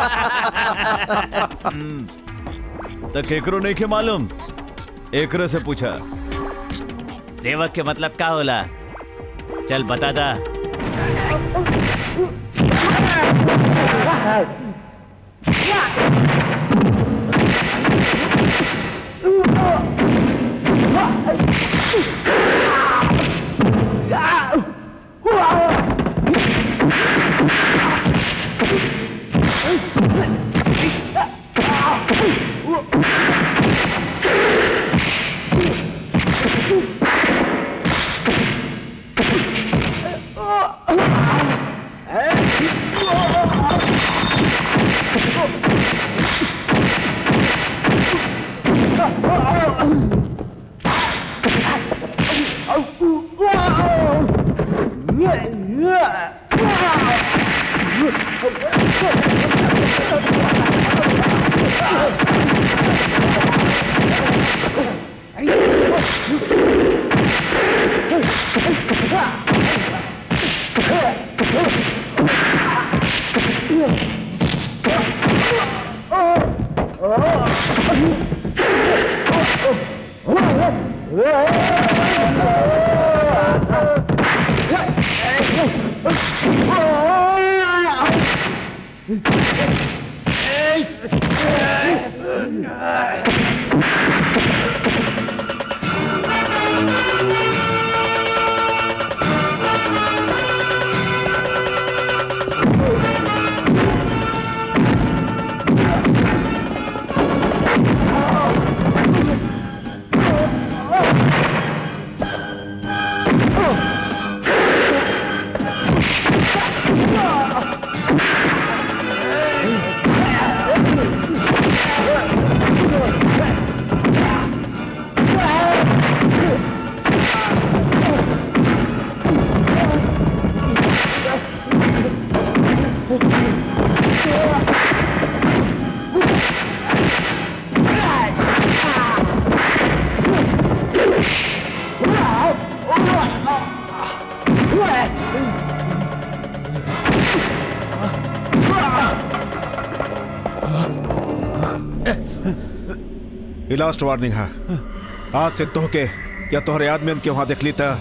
तो केकरो नहीं के मालूम एकरे से पूछा सेवक के मतलब का होला चल बता दा Ah! ये लास्ट वार्निंग है आज से तोहके या तोहरे आदमी के वहां देख ली था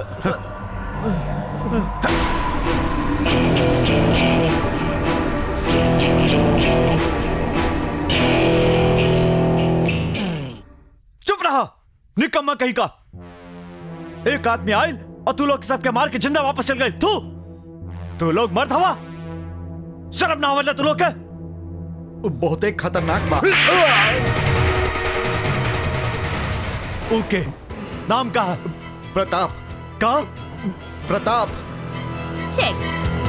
चुप रहा निकम्मा कहीं का एक आदमी आयल और तू लोग सबके मार के जिंदा वापस चल गए तू तू लोग मर्द हवा शर्म ना आवला तू लोग के बहुत एक खतरनाक बात ओके नाम का प्रताप का प्रताप चेक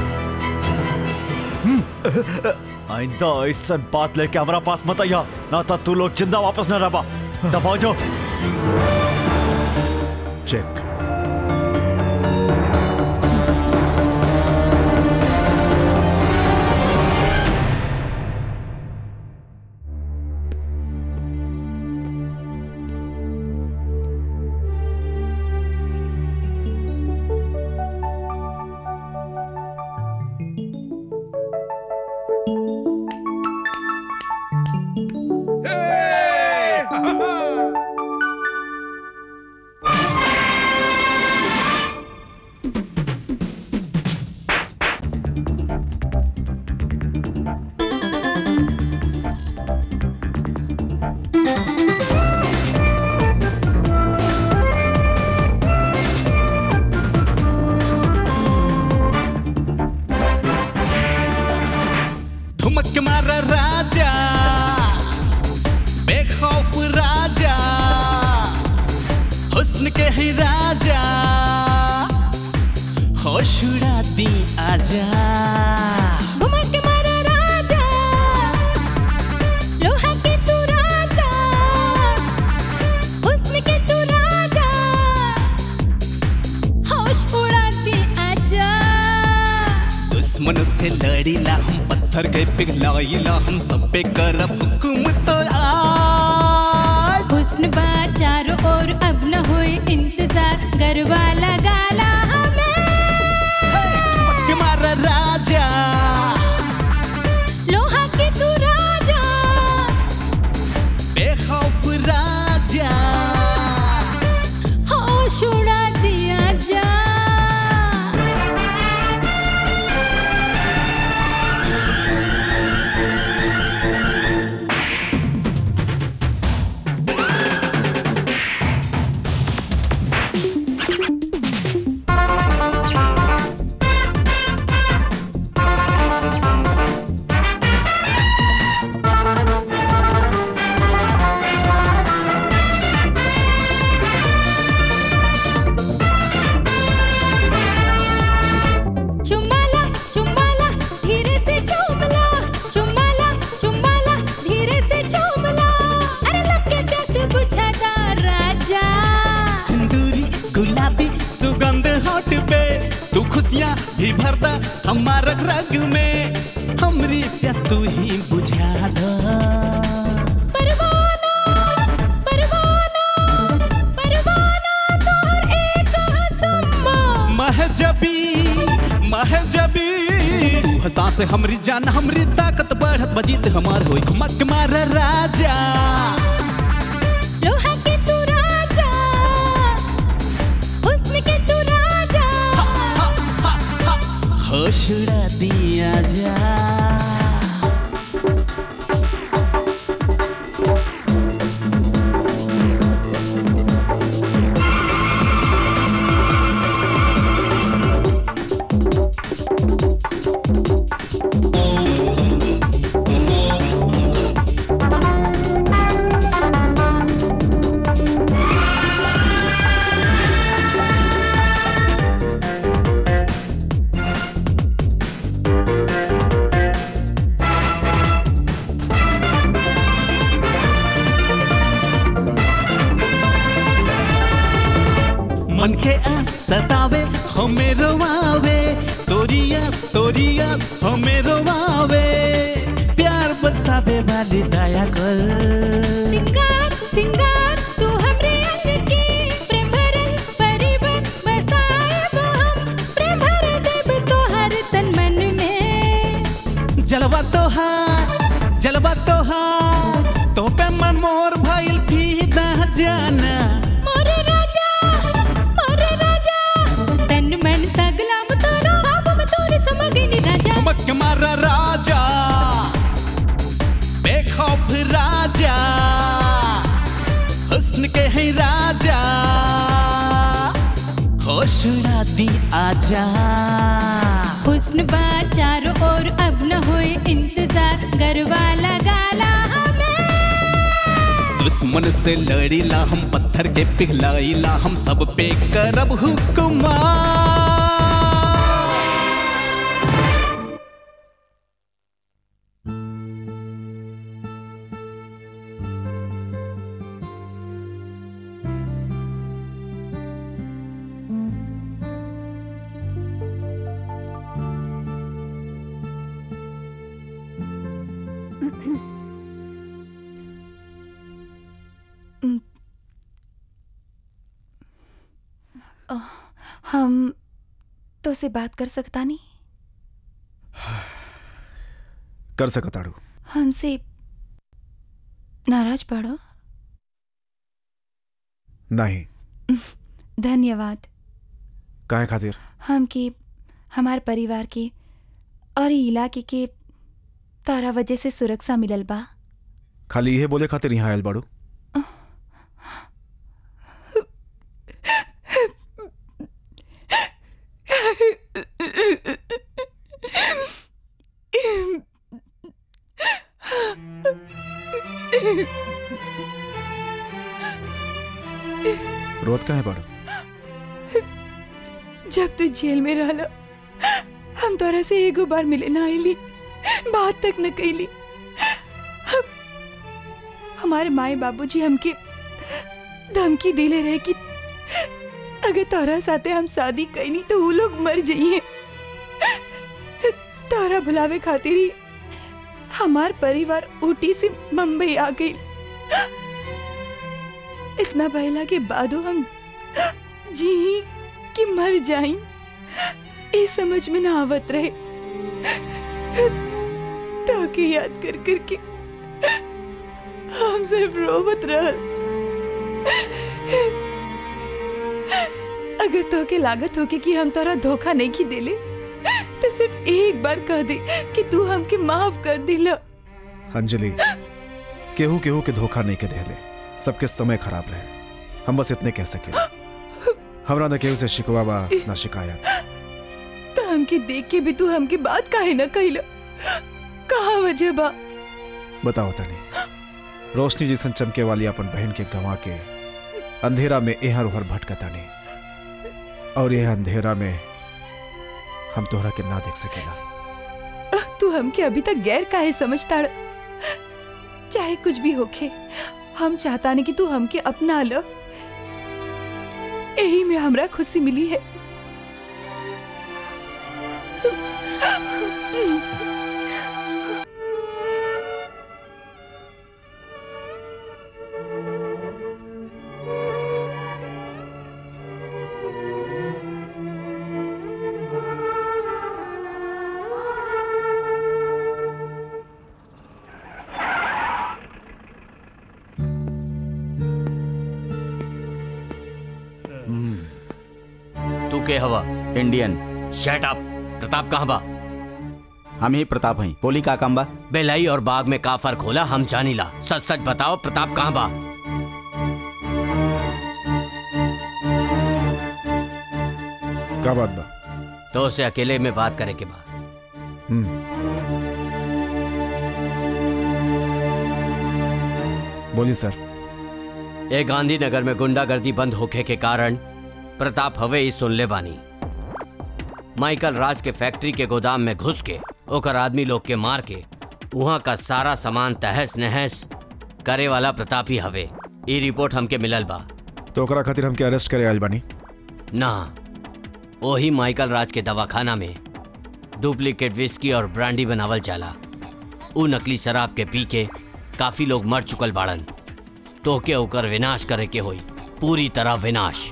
आइंदा ऐसा बात लेके हमारा पास मत आइया ना था तू लोग जिंदा वापस न रहा दबाओ जो चेक ठुमक मारा राजा बेखौफ राजा हुस्न के ही राजा होश उड़ाती आजा घुमक मारा राजा लोहा के तू राजा हुस्न के तू राजा होश उड़ाती आजा दुश्मन से लड़ीला हम पत्थर के पिघलाइला हम सब पे करब हुकुम तो आज हुस्न बा चारों ओर अब न होए इंतजार गरबा लगाला हमें ठुमक मारा राजा लोहा के तू राजा बेखौफ राजा होश उड़ा दिया जा ठुमक खुशियाँ भी भरता हमार रग रग में हमरी प्यास तू ही बुझा दो परवाना परवाना परवाना तोहर एक हसम्मा महजबी महजबी तू हंसा से हमरी जान हमरी ताकत बढ़त बजीत हमार होई मक मार राजा लोहा के तू राजा हुस्न के तू राजा होशड़ा दिया जा मन के आस सतावे हमें रोवावे तोरिया तोरिया हमें रोवावे प्यार बरसावे वाली दया कर सिंगार सिंगार तू हमरे अंग के प्रेम भरल परिबन बसाए वो हम प्रेम भर देब तोहर तन मन में जलवा तोहार जलवा तोहार तो पे मन मोर भइल फीदा जाना मोरे राजा मोरे राजा तन मन तगलाम तोरा बाबू में तोरे समगनी राजा मक मारा राजा बेखौफ राजा हुस्न के है राजा होश दी आजा हुस्न बा चारों ओर अब न होए इंतजार गरबा लगाला हमें दुश्मन से लड़ीला हम पत्थर के पिघलाइला हम सब पे करब हुक्मा अ, हम तो से बात कर सकता नहीं कर सकताड़ू हमसे नाराज पड़ो नहीं धन्यवाद काहे खातिर हम के हमार परिवार के और ई इलाके के तारा वजह से सुरक्षा मिलल बा खाली इहे बोले खातिर यहाँ आयल बाड़ू रोत काहे बाड़ू जब तू जेल में रहला हम तोरा से एगो बार मिले ना आईली बात तक न कैली हम- हमारे माए बाबूजी हमके धमकी दिले रहे कि अगर तोरा साथे हम शादी कैनी तो वो लोग मर जाइए तोरा बुलावे खातिर ही हमार परिवार ऊटी से मुंबई आ गई इतना बहला के बादो हम जी कि मर जाई ये समझ में ना आवत रहे ताके याद कर कर के हम सिर्फ रोवत रहल अगर तो के लागत होके कि हम तोरा धोखा नहीं की देले तो सिर्फ एक बार कह दे कि तू हमके माफ कर दिला अंजलि केहू केहू के धोखा नहीं के देले सबके समय खराब रहे हम बस इतने कह सके हमरा न केहू से शिकवा बा न शिकायत तो हमके देख के भी तू हमके बात काहे न कहिला कहा वजह बा बताओ तनी रोशनी जिसन चमके वाली अपन बहन के गंवा के अंधेरा में एहर उहर भटकतानी और यह अंधेरा में हम तोहरा के ना देख सकेला तू हमके अभी तक गैर काहे समझता ड़? चाहे कुछ भी होखे हम चाहता नहीं कि तू हमके अपना लो यही में हमरा खुशी मिली है के हवा इंडियन शट अप प्रताप कहाँ बा हम ही प्रताप हैं बोली का काम बा बेलाई और बाग में का फर्क होला हम जानीला सच सच बताओ प्रताप कहाँ बा का बात बा तो उसे अकेले में बात करे के बा बोलिए सर ए गांधीनगर में गुंडागर्दी बंद होखे के कारण प्रताप हवे ही सुन ले बानी माइकल राज के फैक्ट्री के गोदाम में घुस के ओकर आदमी लोग के मार के वहाँ का सारा सामान तहस नहस करे वाला प्रताप ही हवे ई रिपोर्ट हमके मिलल बा तो ओकरा खातिर हमके अरेस्ट करे आयल बानी ना वही माइकल राज के दवाखाना में डुप्लीकेट विस्की और ब्रांडी बनावल जाला उ नकली शराब के पी के काफी लोग मर चुकल बाड़न तो के ओकर विनाश करे के होई पूरी तरह विनाश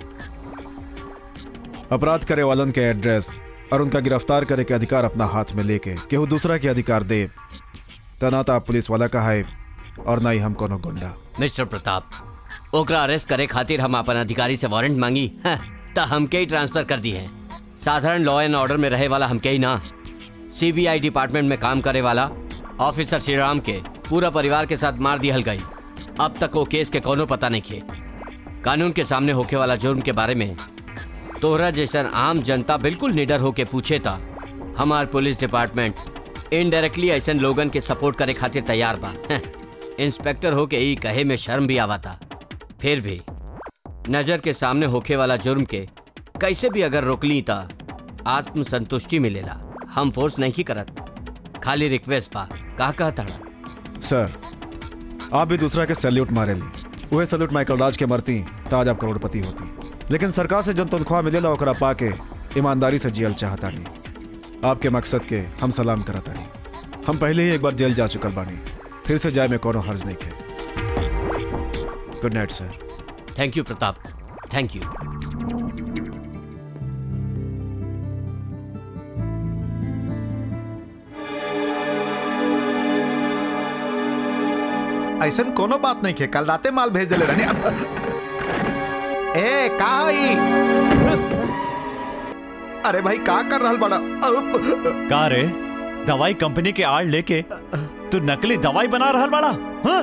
अपराध करे वालन के एड्रेस और उनका गिरफ्तार करे के अधिकार अपना हाथ में लेके केहू दूसरा के अधिकार दे तना तो आप पुलिस वाला का है और ना ही हम कोनो गुंडा मिस्टर प्रताप ओकरा अरेस्ट करे खातिर हम अपन अधिकारी से वारंट मांगी हाँ, त हमके ही ट्रांसफर कर दी है साधारण लॉ एंड ऑर्डर में रहे वाला हमके ही ना सीबीआई डिपार्टमेंट में काम करे वाला ऑफिसर श्रीराम के पूरा परिवार के साथ मार दिहल गई अब तक वो केस के कोनो पता नहीं खे कानून के सामने होके वाला जुर्म के बारे में तोहरा जैसन आम जनता बिल्कुल निडर होके पूछे था हमार पुलिस डिपार्टमेंट इनडायरेक्टली ऐसन लोगन के सपोर्ट करे खातिर तैयार बा इंस्पेक्टर होके ई कहे में शर्म भी आवा था फिर भी नजर के सामने होके वाला जुर्म के कैसे भी अगर रोक ली ता आत्म संतुष्टि मिलेला हम फोर्स नहीं की करत खाली रिक्वेस्ट बा का कहता सर आप भी दूसरा के सैल्यूट मारे ली वह सैल्यूट माइकल राज के मरती तो आज आप करोड़पति होती लेकिन सरकार से जन तनख्वाह मिलेला ओकरा पाके ईमानदारी से जियल चाहता नहीं आपके मकसद के हम सलाम करता नहीं हम पहले ही एक बार जेल जा चुकल बानी फिर से जाए में कोनो हर्ज नहीं के good night sir thank you Pratap thank you ऐसा कोनो बात नहीं के कल राते माल भेज दिले रहनी अब ए का हई अरे भाई का कर रहल बड़ा अब का रे दवाई कंपनी के आड़ लेके तू नकली दवाई बना रहल बड़ा हाँ?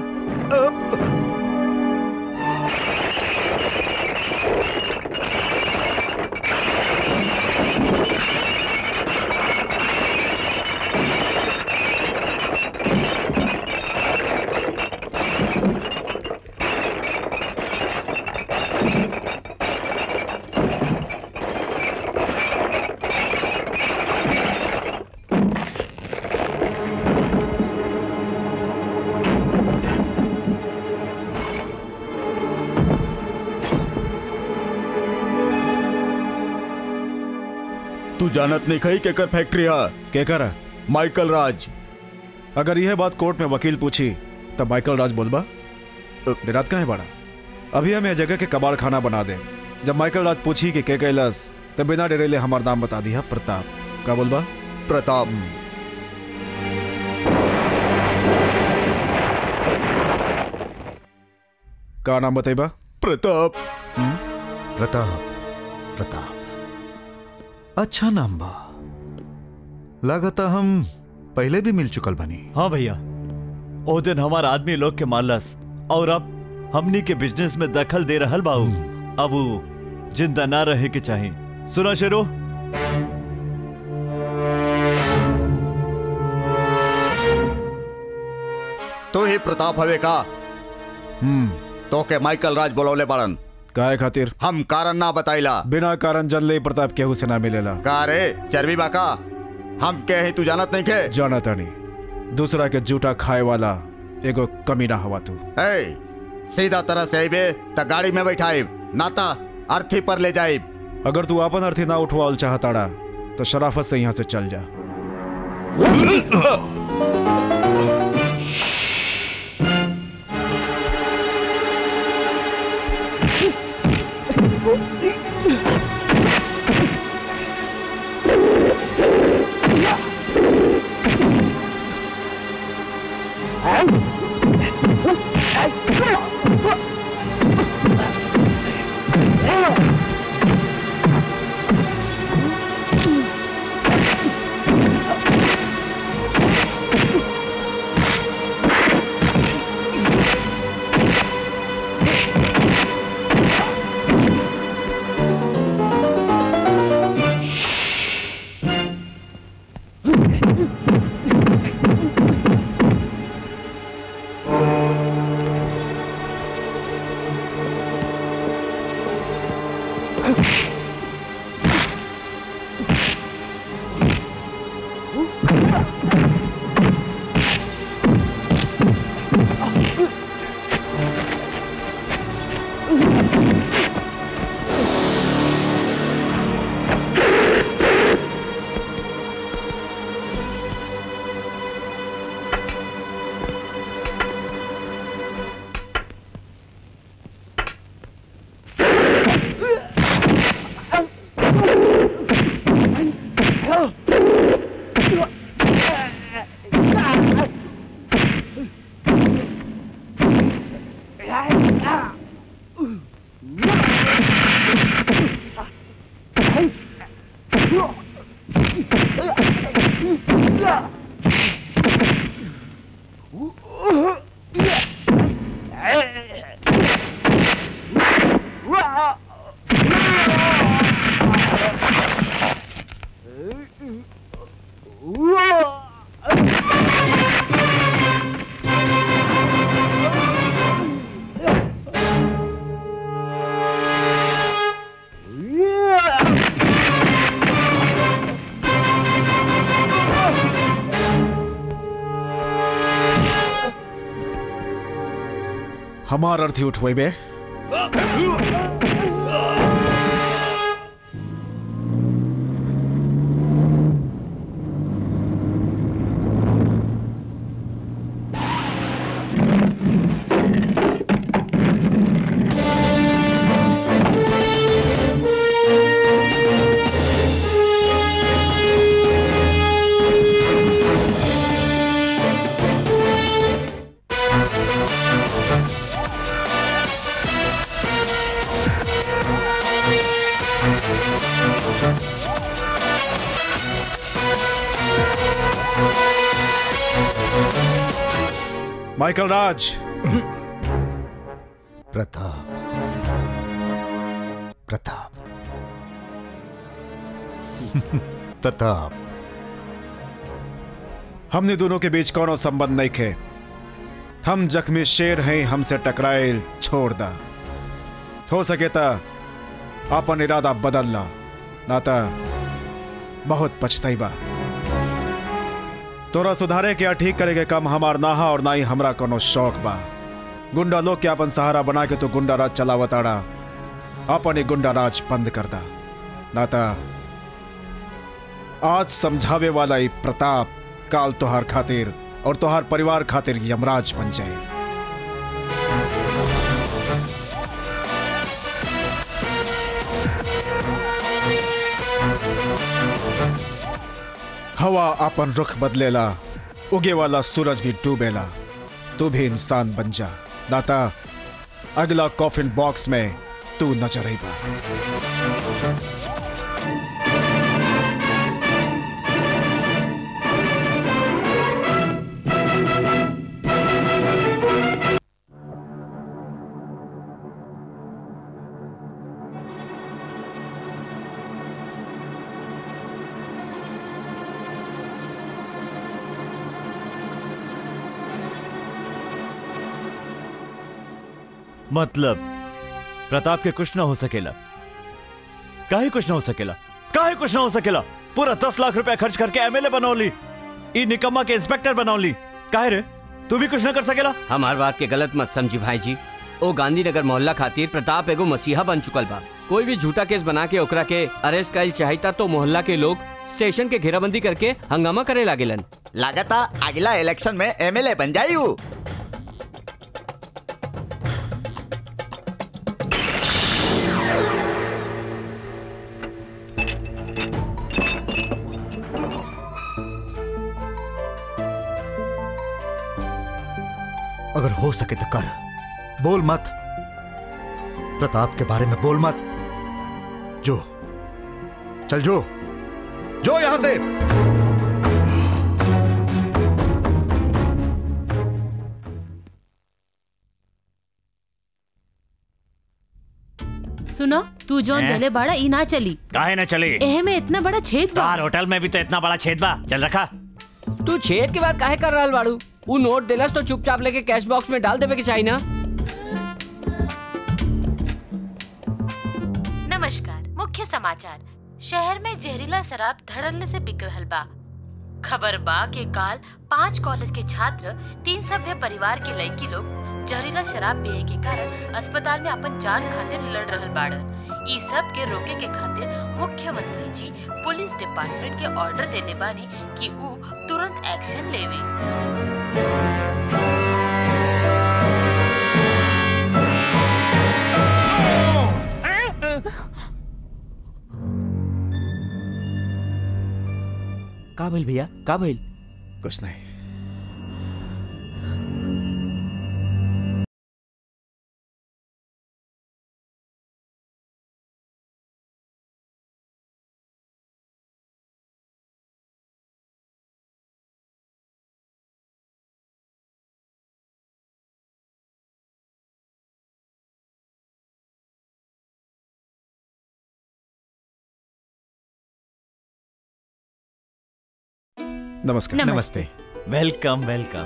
तू जानत नहीं खई केकर फैक्ट्री है केकर है माइकल राज अगर यह बात कोर्ट में वकील पूछी तब माइकल राज बोलबा डेरात कहाँ है बड़ा अभी हम यह जगह के कबाड़ खाना बना दे जब माइकल राज पूछी कि के कैलस तब बिना डेरेले हमार नाम बता दिया प्रताप का बोलबा प्रताप का नाम बताइबा प्रताप प्रताप प्रताप अच्छा नाम बा लागता हम पहले भी मिल चुकल बनी हाँ भैया ओ दिन हमार आदमी लोग के मारलस और अब हमनी के बिजनेस में दखल दे रहल बाऊ अब ऊ जिंदा ना रहे के चाहे सुना शेरो तो ही प्रताप हवे का हम्म तो के माइकल राज बोलौले बाड़न काहे खातिर हम कारण ना बताइला बिना कारण जन ले प्रताप केहू से ना मिलेला का रे चर्बी बाका हम के ही तू जानत नहीं के जाना तानी दूसरा के जूठा खाए वाला एगो कमीना हवा तू ए सीधा तरह से आइबे त गाड़ी में बैठाइब नाता अर्थी पर ले जाइब अगर तू अपन अर्थी ना उठवाल चाहताड़ा तो शराफत से यहाँ से चल जा हमार अर्थी उठवे बे माइकल राज प्रताप प्रताप प्रताप हमने दोनों के बीच कोनो संबंध नहीं खे हम जख्मी शेर हैं हमसे टकराए छोड़ दा हो सके ता अपन इरादा बदल ला नाता बहुत पछताइबा तोरा सुधारे के या ठीक करे के काम हमार नाहा और ना ही हमरा कोनो शौक बा गुंडा लोग के अपन सहारा बना के तो गुंडा राज चलावताड़ा अपन ही गुंडा राज बंद कर दा नाता आज समझावे वाला ही प्रताप काल तोहार खातिर और तोहार परिवार खातिर यमराज बन जाए हवा अपन रुख बदलेला उगे वाला सूरज भी डूबेला तू भी इंसान बन जा दाता अगला कॉफिन बॉक्स में तू नजर आई बा मतलब प्रताप के कुछ ना हो सकेला काहे कुछ ना हो सकेला काहे कुछ ना हो सकेला पूरा दस लाख रुपया खर्च करके एमएलए बनौली ई निकम्मा के इंस्पेक्टर बनौली काहे रे तू भी कुछ ना कर सकेला हमार बात के गलत मत समझी भाई जी ओ गांधीनगर मोहल्ला खातिर प्रताप एगो मसीहा बन चुकल बा कोई भी झूठा केस बना के ओकरा के अरेस्ट कल चाहिता तो मोहल्ला के लोग स्टेशन के घेराबंदी करके हंगामा करे लागेलन लागता अगला इलेक्शन में एमएलए बन जाई हूँ अगर हो सके तो कर बोल मत प्रताप के बारे में बोल मत जो चल जो जो यहां से सुनो तू जो हैं? देले बाड़ा ई ना चली काहे ना चली एहे में इतना बड़ा छेद बा तार होटल में भी तो इतना बड़ा छेद बा चल रखा तू छेद के बाद काहे कर रहल बाड़ू उ नोट देलस तो चुपचाप लेके कैश बॉक्स में डाल देवे के चाहिए ना नमस्कार मुख्य समाचार शहर में जहरीला शराब धड़ल्ले से बिक रहल बा खबर बा के काल पांच कॉलेज के छात्र तीन सभ्य परिवार के लड़की लोग जहरीला शराब पिए के कारण अस्पताल में अपन जान खातिर लड़ रहल बाड़न ई सब के रोके के खातिर मुख्यमंत्री जी पुलिस डिपार्टमेंट के ऑर्डर देले बानी कि ऊ तुरंत एक्शन लेवे का भइल भैया का भइल कुछ नहीं नमस्कार नमस्ते वेलकम वेलकम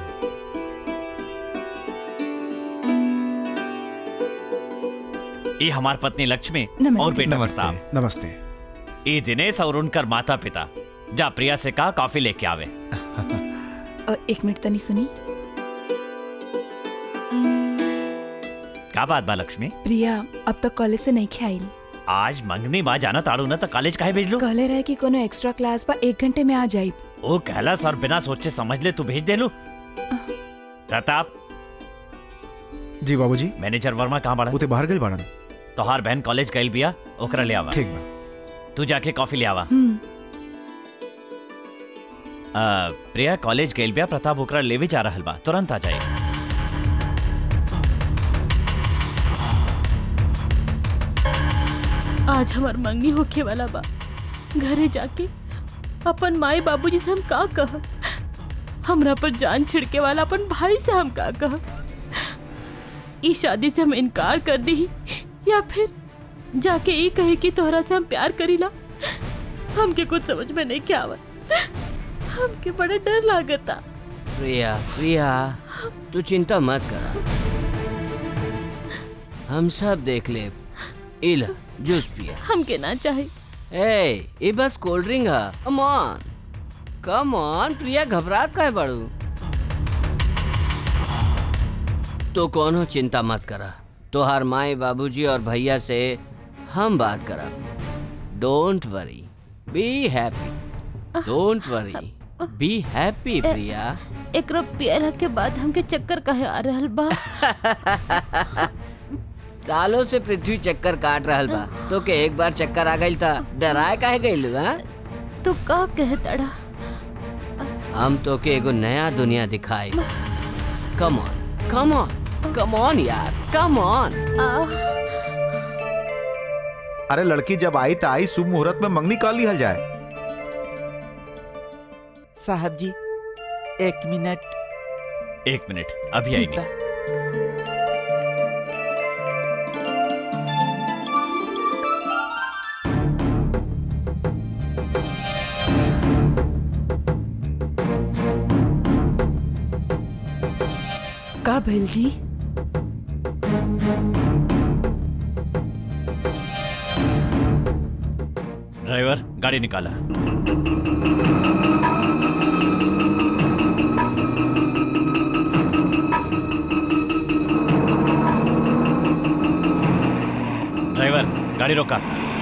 ये हमार पत्नी लक्ष्मी नमस्ते। और बेटा नमस्ते। प्रताप नमस्ते ये दिनेश और उनकर माता पिता जा प्रिया से कहा कॉफी लेके आवे अ, एक मिनट तनी सुनी का बात बा लक्ष्मी प्रिया अब तक कॉलेज से नहीं खेआइल आज मंगनी बा जाना ताड़ू ना तो कॉलेज काहे भेज लो कहले रहे कि कोनो एक्स्ट्रा क्लास बा एक घंटे में आ जाई ओ कहला सर बिना सोचे समझ ले तू भेज दे लू प्रताप जी बाबूजी मैनेजर वर्मा कहाँ बड़ा उते बाहर गई बाड़न तोहार बहन कॉलेज गइल बिया ओकरा ले आवा ठीक बा तू जाके कॉफी ले आवा हम्म आ, प्रिया कॉलेज गइल बिया प्रताप ओकरा लेवे जा रहल बा तुरंत आ जाए आज हमार मंगनी होखे वाला बा घरे जाके अपन माई बाबूजी से हम का कह हमरा पर जान छिड़के वाला अपन भाई से हम का कह इस शादी से हम इनकार कर दी या फिर जाके ये कहे कि तोहरा से हम प्यार करीला हमके कुछ समझ में नहीं क्या आवत हमके बड़ा डर लागता प्रिया प्रिया तू चिंता मत कर हम सब देख ले इल जूस पिया हमके ना चाहे ए ये बस कोल्ड ड्रिंक है come on come on Priya घबरात काहे बड़ू तो कोनो चिंता मत करा तोहार माए बाबूजी और भैया से हम बात करब don't worry be happy don't worry be happy Priya एकरो पियला के बाद हमके चक्कर कहे आ रहल बा सालों से पृथ्वी चक्कर काट रहल बा तो के एक बार चक्कर आ गइल था डराए काहे गइल हां तू का कहतड़ा हम तो के एगो नया दुनिया दिखाए come on come on come on यार कम ऑन अरे लड़की जब आई तो आई शुभ मुहूर्त में मंगनी का लिहल जाए साहब जी एक मिनट एक मिनट अभी आई नहीं का भैल जी ड्राइवर गाड़ी निकाला ड्राइवर गाड़ी रोका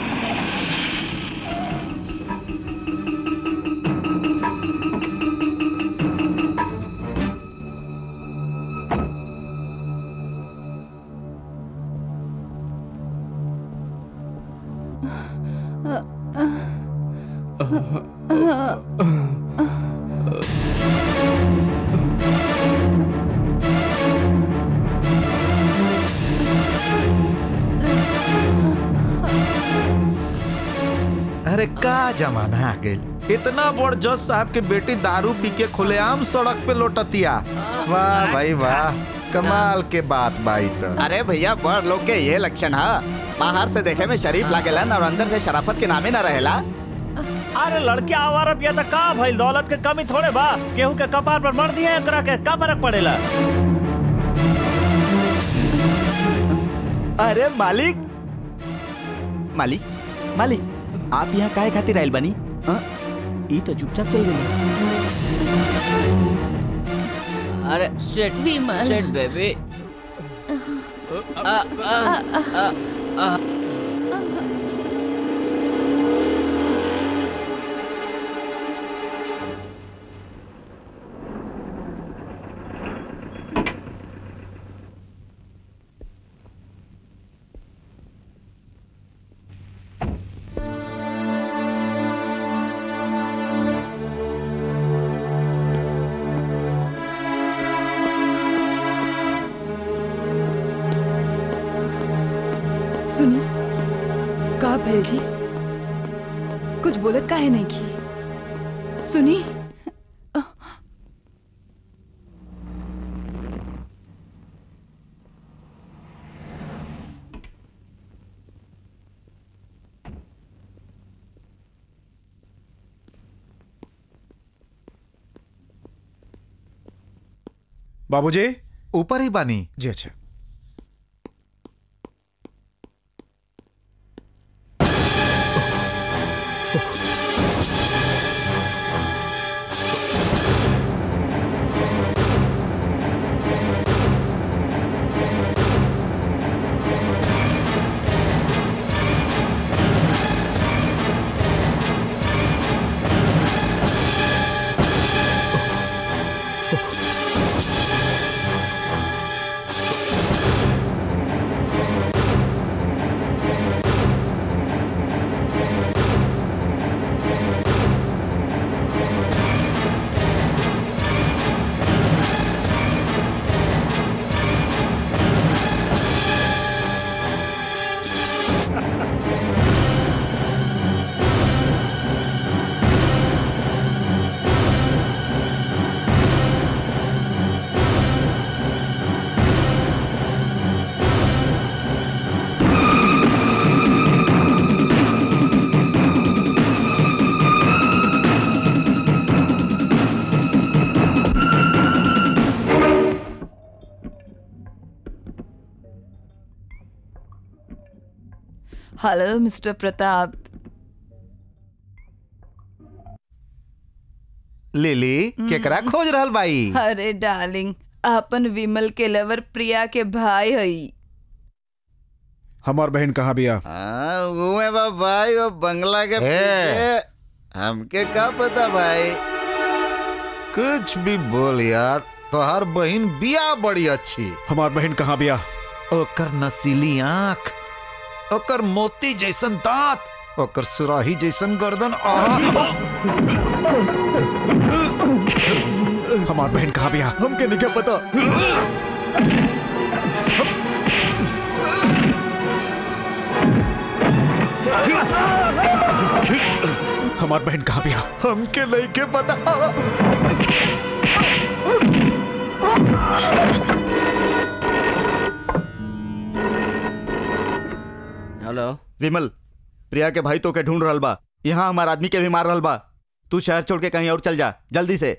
अरे का जमाना आ गइल इतना बड़ जज साहब के बेटी दारू पी के खुलेआम सड़क पे लोटतिया वाह भाई वाह कमाल के बात बाई तो अरे भैया बड़ लोग के ये लक्षण है बाहर से देखे में शरीफ लागेला और अंदर से शराफत के नामे ना रहेला अरे लड़के आवारा पिया था का भाई दौलत के कमी थोड़े बा केहू के कपार पर मर दिए एकरा के का फर्क पड़ेला अरे मालिक मालिक मालिक आप यहाँ काहे खातिर आयल बनी हाँ? ई तो चुपचाप चल गई अरे सिट विमल। सिट बेबी आ आ आ आ सुनी का भैल जी कुछ बोलत काहे नहीं की सुनी बाबूजी ऊपर ही बानी जी अच्छा हेलो मिस्टर प्रताप लिली केकरा खोज रहल बाई अरे डार्लिंग अपन विमल के लवर प्रिया के भाई हई हमार बहन कहाँ बिया हाँ घूमे बा भाई वो बंगला के ए। पीछे हमके का पता भाई कुछ भी बोल यार तोहार बहन बिया बड़ी अच्छी हमार बहन कहाँ बिया ओकर नसीली आंख ओकर मोती जैसन दांत ओकर सुराही जैसन गर्दन आहा हमार बहन कहाँ बिया हमके नहीं क्या पता हमार बहन कहाँ बिया हमके नहीं के पता हेलो विमल प्रिया के भाई तो के ढूंढ रहल बा यहाँ हमार आदमी के भी मार रहल बा तू शहर छोड़ के कहीं और चल जा जल्दी से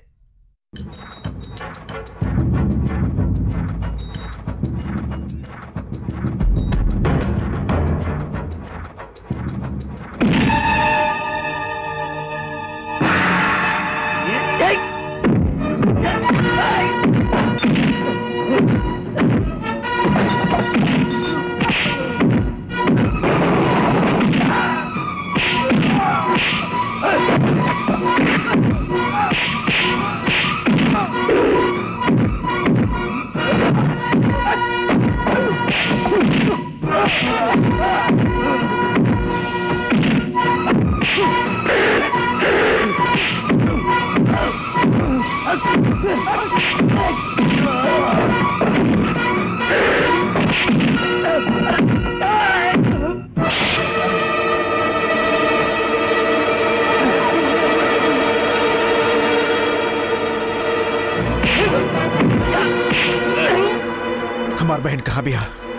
हमार बहन कहाँ बिया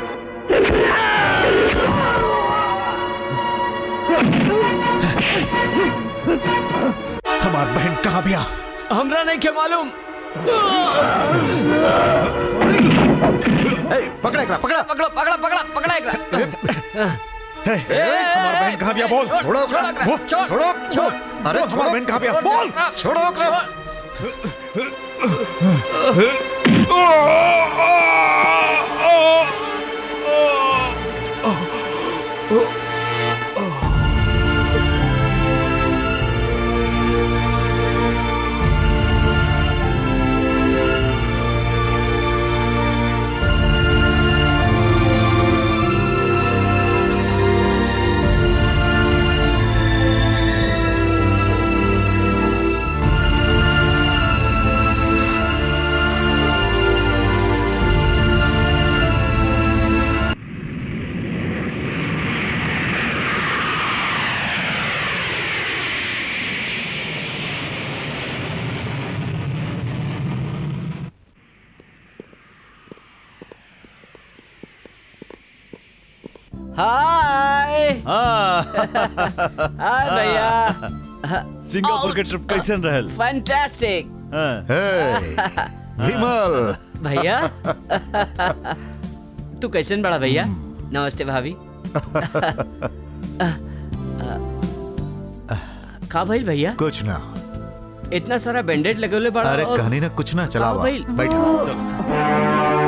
हमार बहन कहाँ बिया हमरा नहीं के मालूम पकड़ा एकरा पकड़ा पकड़ो पकड़ा पकड़ा पकड़ा एकरा हमार बहन कहाँ बिया बोल छोड़ो, छोड़ो छोड़ो, बोल, छोड़, छोड़ो छोड़। अरे बोल, हमार बहन कहाँ बिया छोड़, बोल छोड़ो छोड़ो हाय हाय भैया सिंगापुर के ट्रिप कैसन रहल फैंटास्टिक हाँ। हे, विमल भैया तू कैसन बड़ा भैया नमस्ते भाभी का भइल भैया कुछ ना इतना सारा बैंडेड लगे बड़ा अरे और- कहनी ना कुछ ना चला का हुआ भइल? बैठा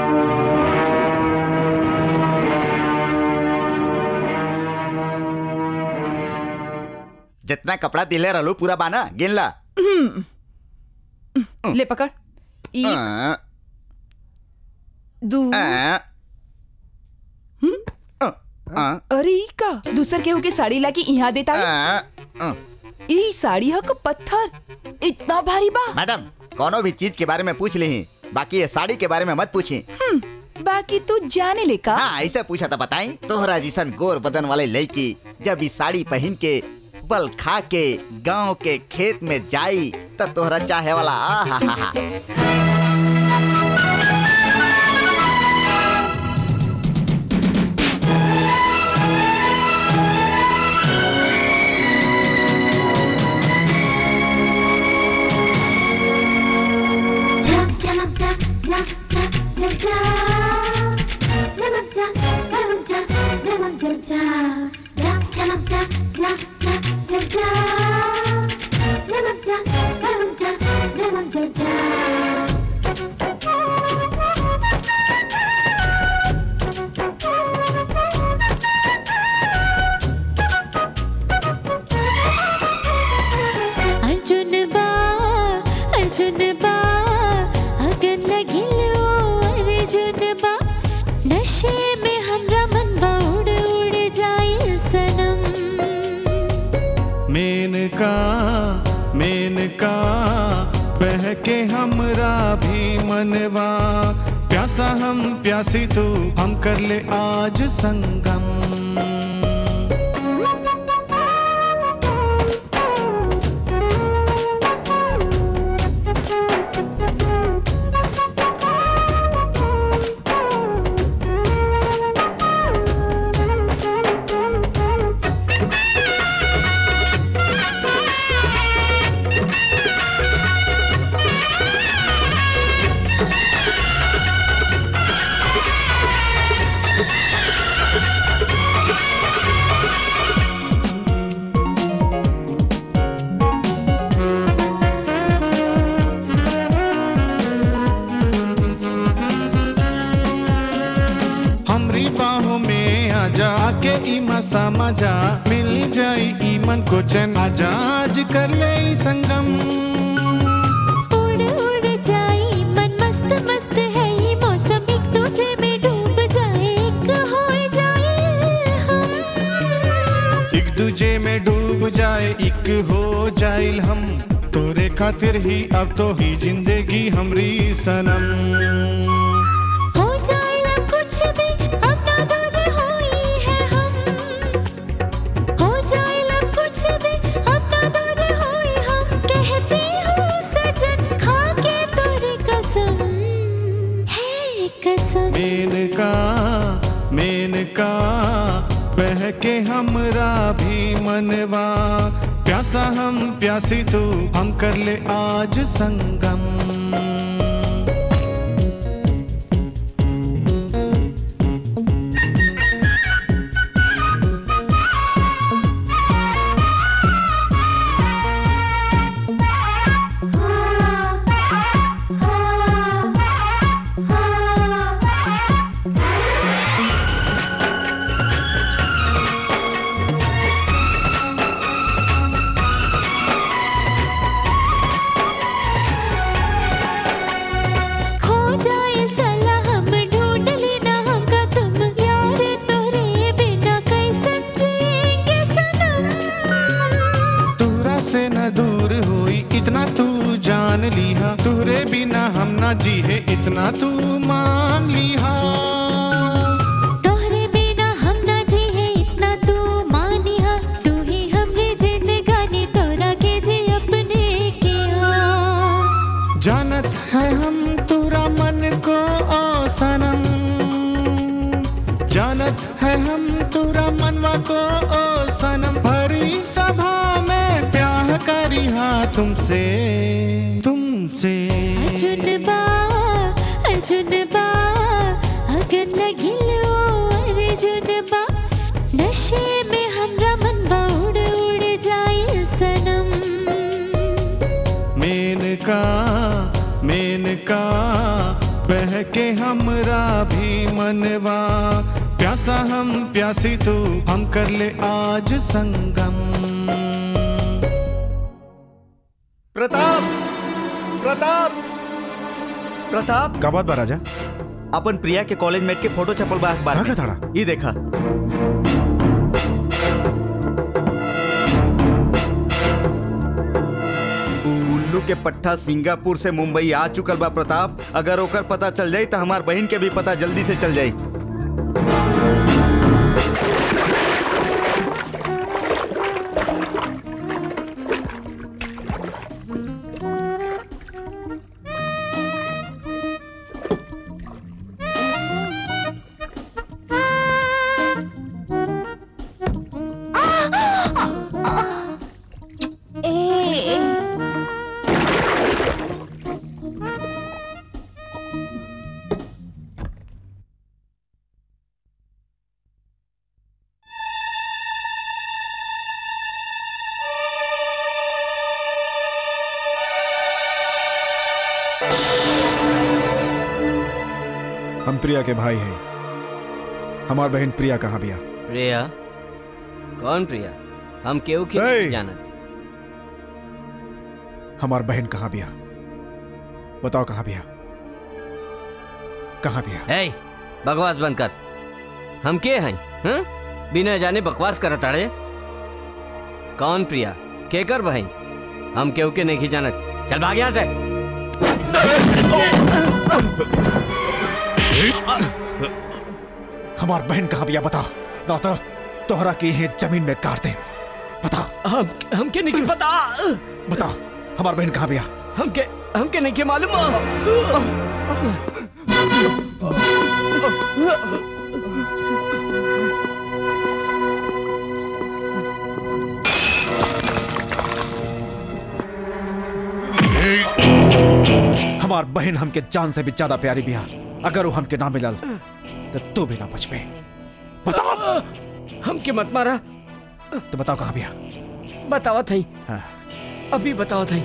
जितना कपड़ा दिले रहलो पूरा बाना गिन ला ले पकड़ एक हाँ, दू हाँ, हाँ, अरे ई का दूसर केहू के साड़ी लाके यहाँ देता हाँ। ई साड़ी ह का पत्थर इतना भारी बा मैडम कोनो भी चीज के बारे में पूछ ली बाकी ये साड़ी के बारे में मत पूछी बाकी तू जाने ले का हाँ ऐसे पूछा था बताई तोहरा जिसन गोर बदन वाले लड़की जब इस साड़ी पहन के बल खा के गांव के खेत में जाई तो तोहरा चाहे वाला आ हा हा हा अर्जुन बा अर्जुन बा अगन लगिल ओ अर्जुन बा नशे में हमरा मन बा उड़ उड़ जाए सनम मेनका मेनका बह के हमरा भी मनवा प्यासा हम प्यासी तू हम कर ले आज संगम हमरी बाहों में आजा के इमा समझा मिल जाई ई मन को चैन आजा आज कर ले ई संगम उड़ उड़ जाए मन मस्त मस्त है ये मौसम एक दूजे में डूब जाए एक हो जाए हम एक दूजे में डूब जाए एक हो जाइल हम तोरे खातिर ही अब तो ही जिंदगी हमरी सनम हो जाए ना कुछ भी अब ना दूर हुई है हम हो जाए ना कुछ भी अब ना दूर हुई हम कहते हो सजन खा के तोरी कसम है कसम मेनका मेनका बह के हमरा भी मनवा प्यासा हम प्यासी तू हम कर ले आज संगम खो जाए चला हम ढूंढ लेना हमका तुम यार तोरे बिना कैसे जिएंगे सनम तोरा से न दूर होई इतना तू जान लिहा तुहरे बिना हम ना जी है इतना तू मान लिहा तोहरे बिना हम ना जी है इतना तू मानिहा तू ही हमरे जिंदगानी तोरा के जी अपने किया जानत है हम तुरा मन को ओ सनम जानत है हम तुरा मनवा को ओ सनम भरी सभा में प्यार करी हाँ तुमसे तुमसे अर्जुन बा अर्जुनबा अगन लगिल ओ अर्जुनबा नशे में हमरा मनवा उड़ उड़ जाए सनम मेनका मेनका बह के हमरा भी मनवा प्यासा हम प्यासी तू हम कर ले आज संगम प्रताप प्रताप प्रताप का बात बा राजा अपन प्रिया के कॉलेज मेट के फोटो छपल बा अखबार में थड़ा ये देखा उल्लू के पट्टा सिंगापुर से मुंबई आ चुकल बा प्रताप अगर ओकर पता चल जाई तो हमार बहन के भी पता जल्दी से चल जाई हम प्रिया के भाई हैं हमार बहन प्रिया कहाँ बिया प्रिया कौन प्रिया हम केहू के Hey! नहीं जानत हमार बहन कहाँ बिया बताओ कहाँ बिया कहाँ बिया ए बकवास बंद कर हम के हैं हैं बिना जाने बकवास करत अड़े कौन प्रिया के कर बहन हम केहू के नहीं जानत चल भाग यहाँ से हमार बहन कहाँ बिया बताओ बताओ तो तोहरा की है जमीन में काट दे बताओ हम हमके नहीं पता बताओ हमार बहन कहाँ बिया हमके हमके नहीं के मालूम हमार बहन हमके जान से भी ज्यादा प्यारी बिया अगर वो हमके ना मिलल तो तू भी ना बच पे बताओ हमके मत मारा तो बताओ कहाँ बिया बतावा थई हाँ। अभी बताओ थई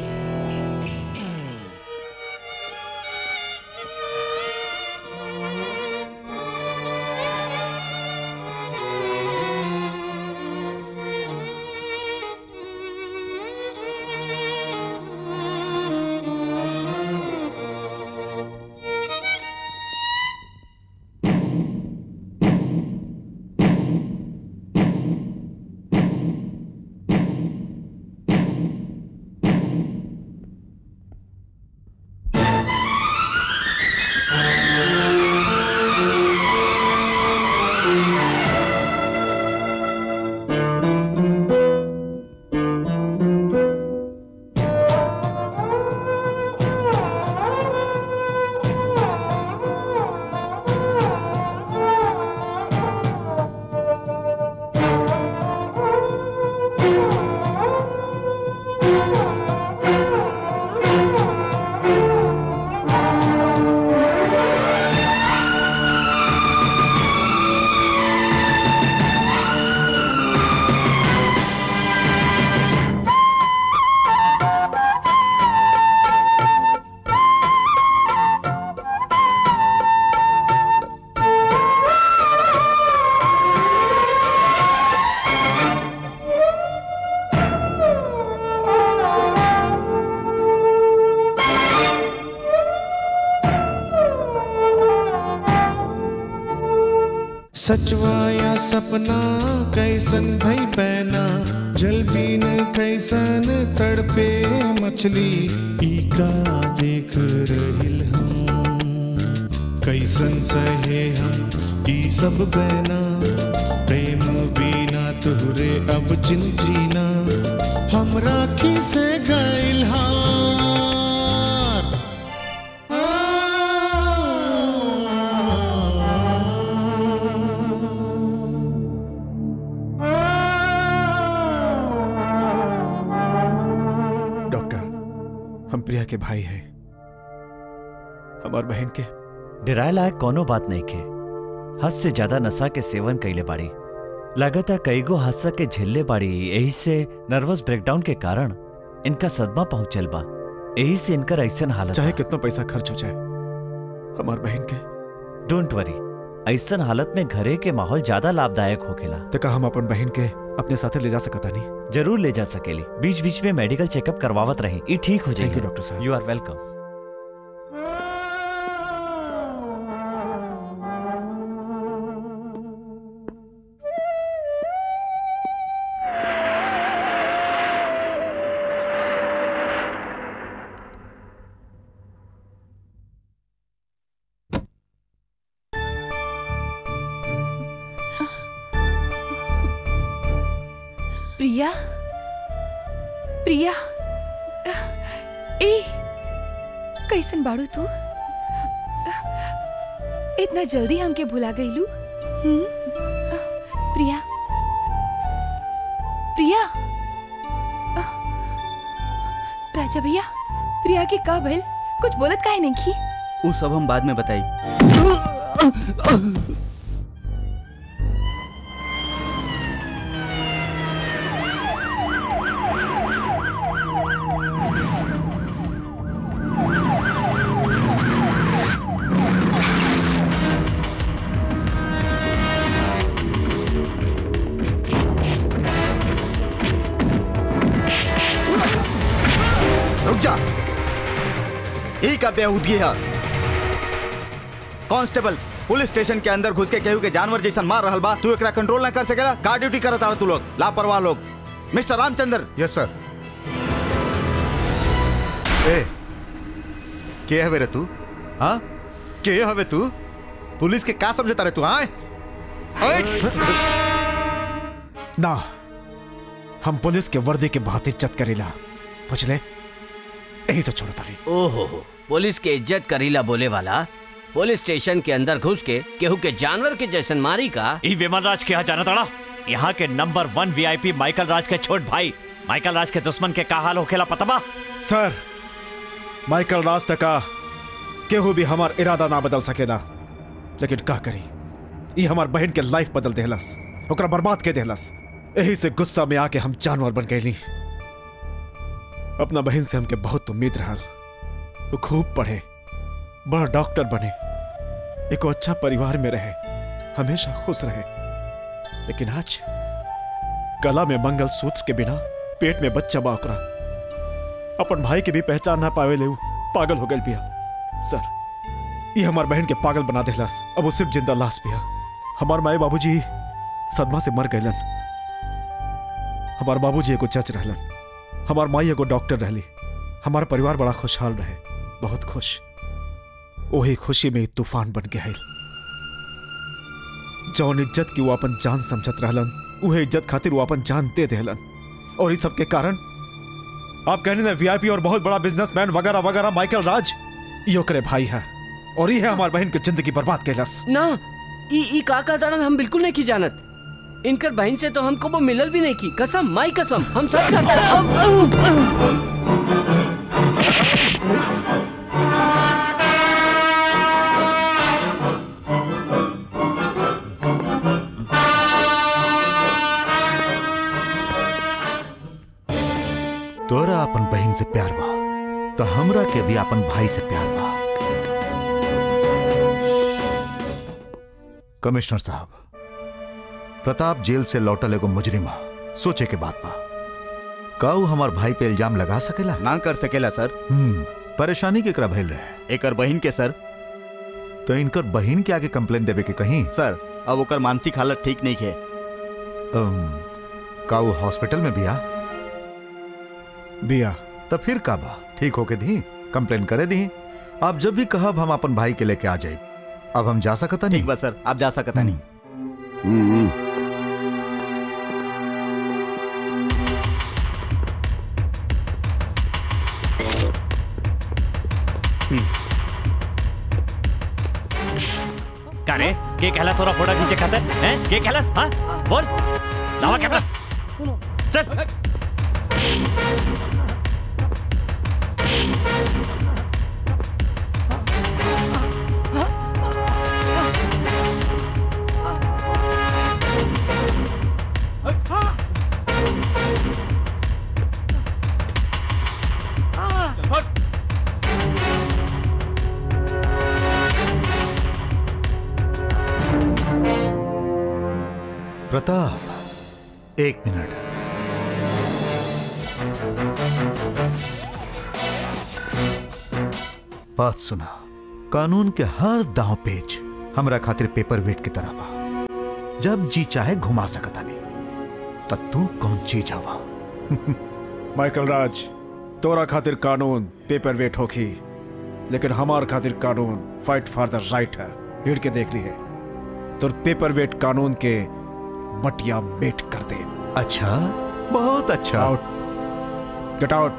सचवा या सपना कैसन भई पैना जल बीन कैसन तड़पे मछली ई का देख रहिल हम कैसन सहे हम ई सब बहना प्रेम बिना तुहरे अब जिन जीना हम राखी से गइल हार डॉक्टर हम प्रिया के भाई हैं हमार बहन के डराए लायक कोनो बात नहीं के हद से ज्यादा नशा के सेवन कैले बाड़ी लगातार कईगो हादसा के झेलले बाड़ी यही से नर्वस ब्रेकडाउन के कारण इनका सदमा पहुंचल बा यही से इनकर ऐसन हालत चाहे कितना पैसा खर्च हो जाए हमार बहन के डोंट वरी ऐसन हालत में घरे के माहौल ज्यादा लाभदायक होखेला तका हम अपन बहन के अपने साथे ले जा सकता नहीं जरूर ले जा सकेली बीच बीच में मेडिकल चेकअप करवावत रहे ई ठीक हो जाएगी Thank you, डॉक्टर साहब। You are welcome Priya Priya ए कैसन बाड़ू तू इतना जल्दी हमके भुला गईलू हम्म? प्रिया प्रिया राजा भैया प्रिया के का भइल कुछ बोलत काहे नहीं की वो सब हम बाद में बताई रुक जा यही का बेहूदगी है कांस्टेबल पुलिस स्टेशन के अंदर घुस के केहू के जानवर जैसन मार रहल बा तू एकरा कंट्रोल ना कर सकेला का ड्यूटी करत आड़ तू लोग लापरवाह लोग मिस्टर रामचंद्र यस सर ए के हवे रे तू हाँ के हवे तू पुलिस के का समझता रे तू हाँ ना हम पुलिस के वर्दी के बहुत इज्जत करेला बुझले यही तो छोड़ता नहीं ओहो पुलिस के इज्जत करीला बोले वाला पुलिस स्टेशन के अंदर घुस के केहू के जानवर के जैसन मारी का ई विमल राज के यहाँ जाना तड़ा यहाँ के number one VIP Michael Raj के छोट भाई माइकल राज के दुश्मन के का हाल होखेला पता बा सर माइकल राज तक का केहू भी हमार इरादा ना बदल सकेला लेकिन का करी ये हमार बहन के लाइफ बदल देहलस ओकरा बर्बाद के देहलस यही से गुस्सा में आके हम जानवर बन गईली अपना बहन से हमके बहुत उम्मीद रहल वो खूब पढ़े बड़ा डॉक्टर बने एक अच्छा परिवार में रहे हमेशा खुश रहे लेकिन आज गला में मंगल सूत्र के बिना पेट में बच्चा बा ओकरा अपन भाई के भी पहचान ना पावे ले उ पागल हो गल बिया सर ये हमार बहन के पागल बना देहलस अब वो सिर्फ जिंदा लाश बिया हमार माए बाबूजी सदमा से मर गइलन हमार बाबूजी एगो जज रहलन हमार माई एगो डॉक्टर रहली हमार परिवार बड़ा खुशहाल रहे बहुत खुश वही खुशी में ही तूफान बन गया जौन इज्जत की वो अपन जान समझत रहलन उहे इज्जत खातिर वो अपन जान दे देहलन और इस सब के कारण आप कहने ना वीआईपी और बहुत बड़ा बिजनेसमैन वगैरह वगैरह माइकल राज यो करे भाई है और ये है हमार बहन की जिंदगी बर्बाद कैलस ना ई ई का का तड़न हम बिल्कुल नहीं की जानत इनकर बहन से तो हमको वो मिलल भी नहीं की कसम माई कसम हम सच कहते तोरा अपन बहन से प्यार बा तो हमरा के भी अपन भाई से प्यार बा कमिश्नर साहब प्रताप जेल से लौटल एगो मुजरिम हा सोचे के बात बा का ऊ हमार भाई पे इल्जाम लगा सकेला ना कर सकेला सर हम्म परेशानी केकरा भइल रहे एकर बहन के सर तो इनकर बहन के आगे कंप्लेन देवे के कहीं सर अब ओकर मानसिक हालत ठीक नहीं है अम, का ऊ हॉस्पिटल में बिया बिया तो फिर का बा ठीक होके दी कंप्लेन करे दी आप जब भी कहब हम अपन भाई के लेके आ जाए अब हम जा सकता नहीं ठीक बा सर आप जा सकता नहीं का रे के कहलास और फोटो खींचे खाते हैं के कहलास हाँ बोल लावा कैमरा चल प्रताप एक मिनट बात सुना कानून के हर दांव पेच हमरा खातिर पेपर वेट की तरह बा जब जी चाहे घुमा सकता नहीं तब तू कौन चीज हवा माइकल राज तोरा खातिर कानून पेपर वेट होखी लेकिन हमार खातिर कानून फाइट फॉर द राइट है भीड़ के देख ली है तो पेपर वेट कानून के मटिया मेट कर दे अच्छा बहुत अच्छा आउट गेट आउट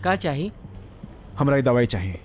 का चाहिए हमरा ये दवाई चाहिए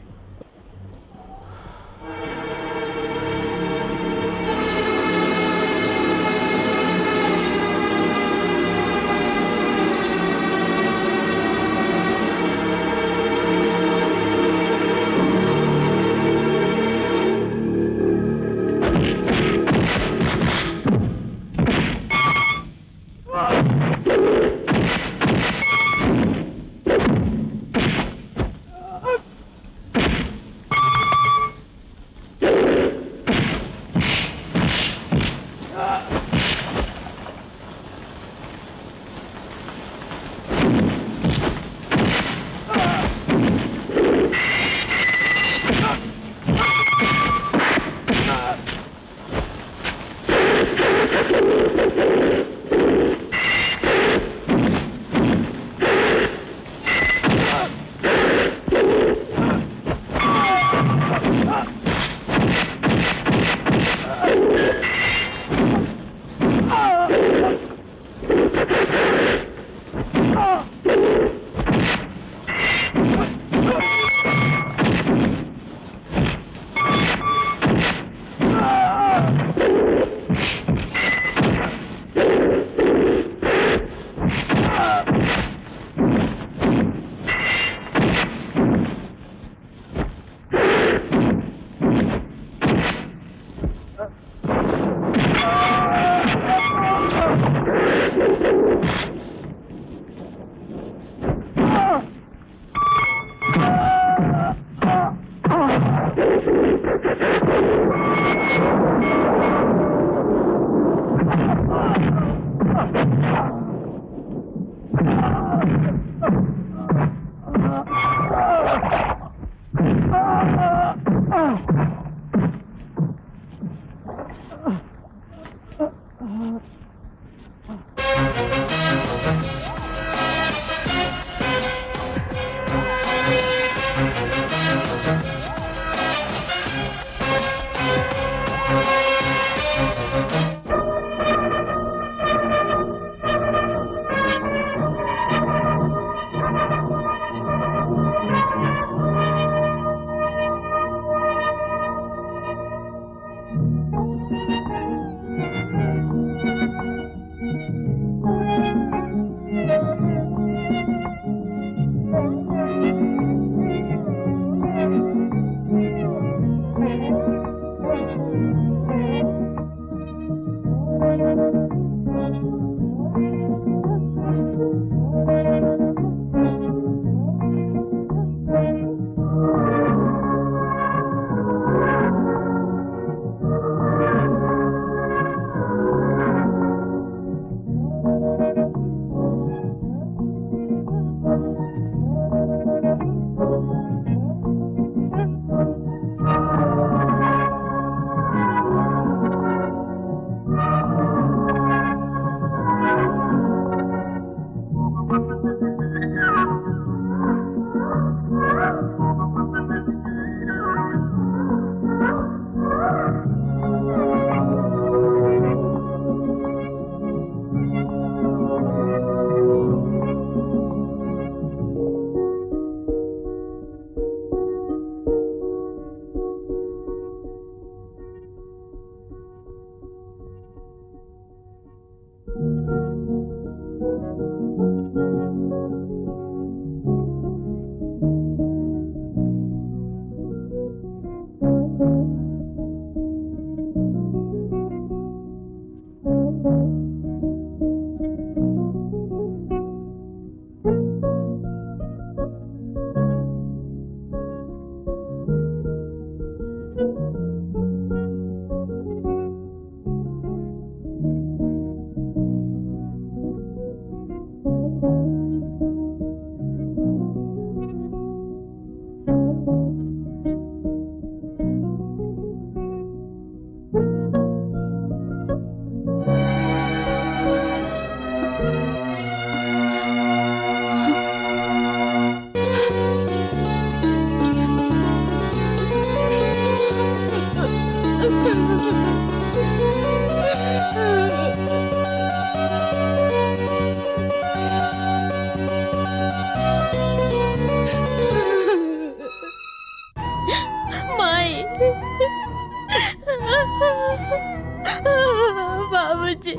बाबूजी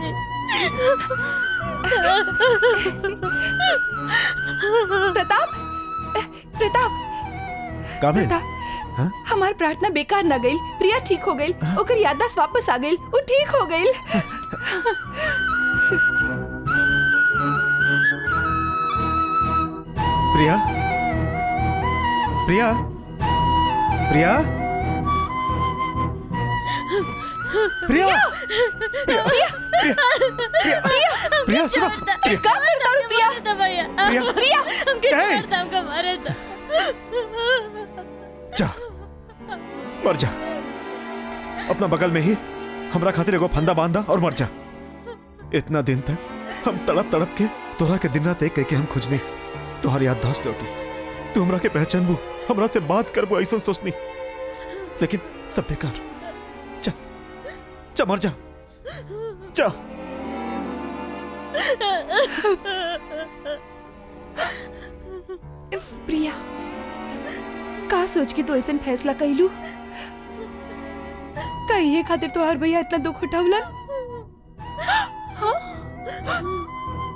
प्रताप प्रताप काबिल प्रताप हमार प्रार्थना बेकार न गई प्रिया ठीक हो गई ओकर याददाश्त वापस आ गई वो ठीक हो गई प्रिया प्रिया प्रिया प्रिया प्रिया प्रिया प्रिया सुनो प्रिया का करता हूँ प्रिया भैया प्रिया, प्रिया हमके ए! छोड़ दो, हमको मारे दो जा मर जा अपना बगल में ही हमरा खातिर एगो फंदा बांधा और मर जा इतना दिन तक हम तड़प तड़प के तोरा के दिन रात एक कह के हम खुजनी तोहर याददाश्त लौटी तू हमरा के पहचानबू हमरा से बात करबू ऐसा सोचनी लेकिन सब बेकार जा जा मर जा जा प्रिया का सोच के तो ऐसा फैसला कैलू का ये खातिर तो हर भैया इतना दुख उठावलन हाँ?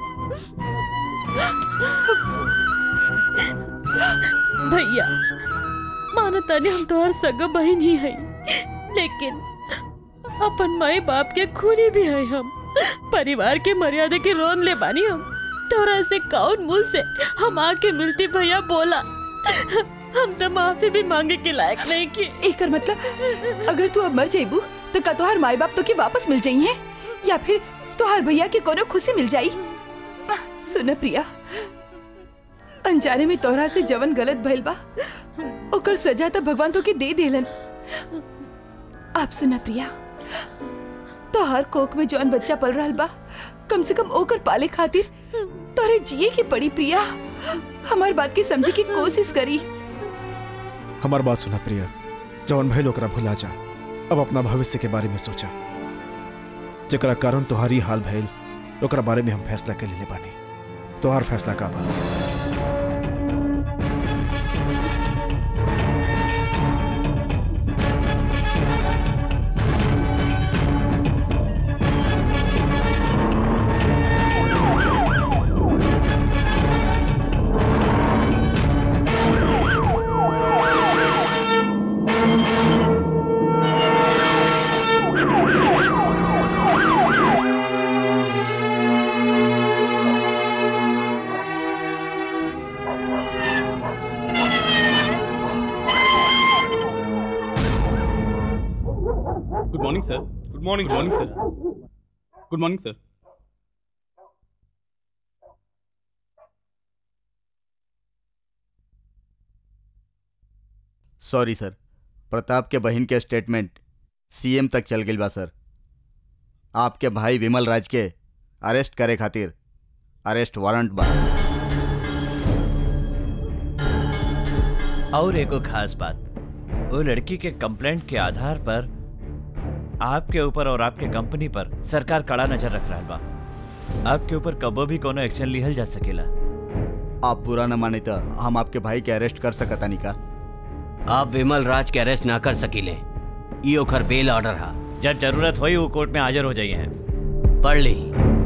भैया मानो तानी हम तोहर सगा बहन ही है लेकिन अपन माई बाप के खूनी भी है हम परिवार के मर्यादा के रोन ले बानी हम तोरा से कौन मुंह से हम आके मिलती भैया बोला हम तो माफी भी मांगे के लायक नहीं की एकर मतलब अगर तू अब मर जाइबू तो का तोहार माई बाप तो के वापस मिल जाइए या फिर तोहार भैया के कोनो खुशी मिल जाई सुन प्रिया अनजाने में तोहरा से जवन गलत भइल बा ओकर सजा तो भगवान तो के दे देलन आप सुना प्रिया तोहर कोख में जौन बच्चा पल रहा बा कम से कम ओकर पाले खातिर तोरे जिए की पड़ी प्रिया हमार बात की समझे की कोशिश करी हमार बात सुना प्रिया जवन भइल ओकरा भुला जा अब अपना भविष्य के बारे में सोचा जकरा कारण तुम्हारी हाल भइल ओकरा बारे में हम फैसला कर लेले बानी तोहार फैसला का बा good morning sir good morning morning sir good morning sir sorry sir Pratap के बहन के स्टेटमेंट सीएम तक चल गई बा सर आपके भाई विमल राज के अरेस्ट करे खातिर अरेस्ट वारंट बा और एगो खास बात वो लड़की के कंप्लेंट के आधार पर आपके ऊपर और आपके कंपनी पर सरकार कड़ा नजर रख रहा बा आपके ऊपर कबो भी कोनो एक्शन लिहल जा सकेला आप बुरा न माने तो हम आपके भाई के अरेस्ट कर सकता नहीं का आप विमल राज के अरेस्ट ना कर सकीले ई ओकर बेल ऑर्डर हा जब जरूरत होई वो कोर्ट में हाजिर हो जाइए हैं पढ़ ली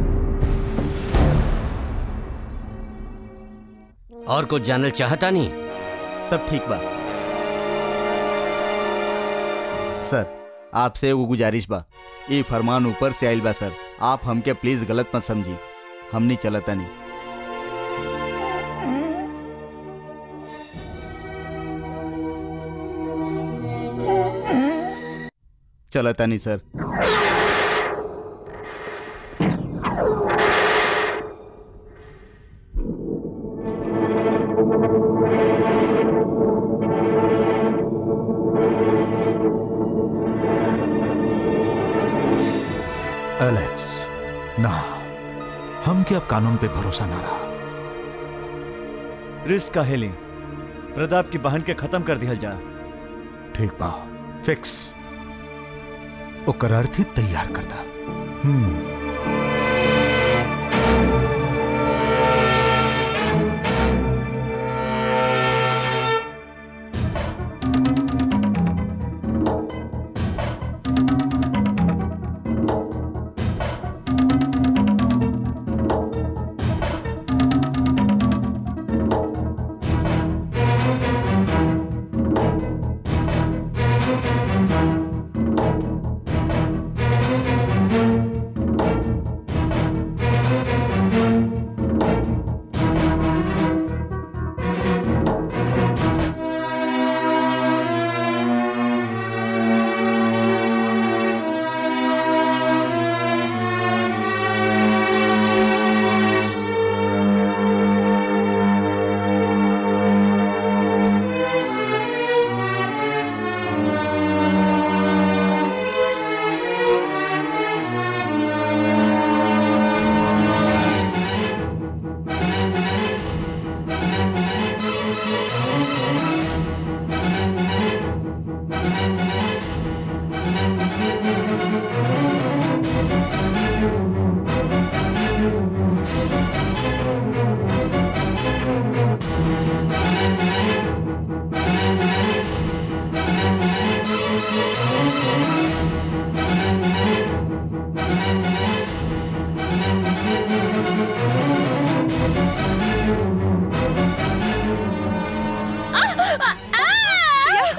और कुछ जानल चाहता नहीं सब ठीक बा सर आपसे एगो गुजारिश बा ये फरमान ऊपर से आइल बा सर आप हमके प्लीज गलत मत समझी हमनी चलता नहीं चलता नहीं सर एलेक्स ना हम के अब कानून पे भरोसा ना रहा रिस्क का हेली प्रताप की बहन के खत्म कर दिया जा ठीक बा फिक्स ओकर अर्थी तैयार करता हम्म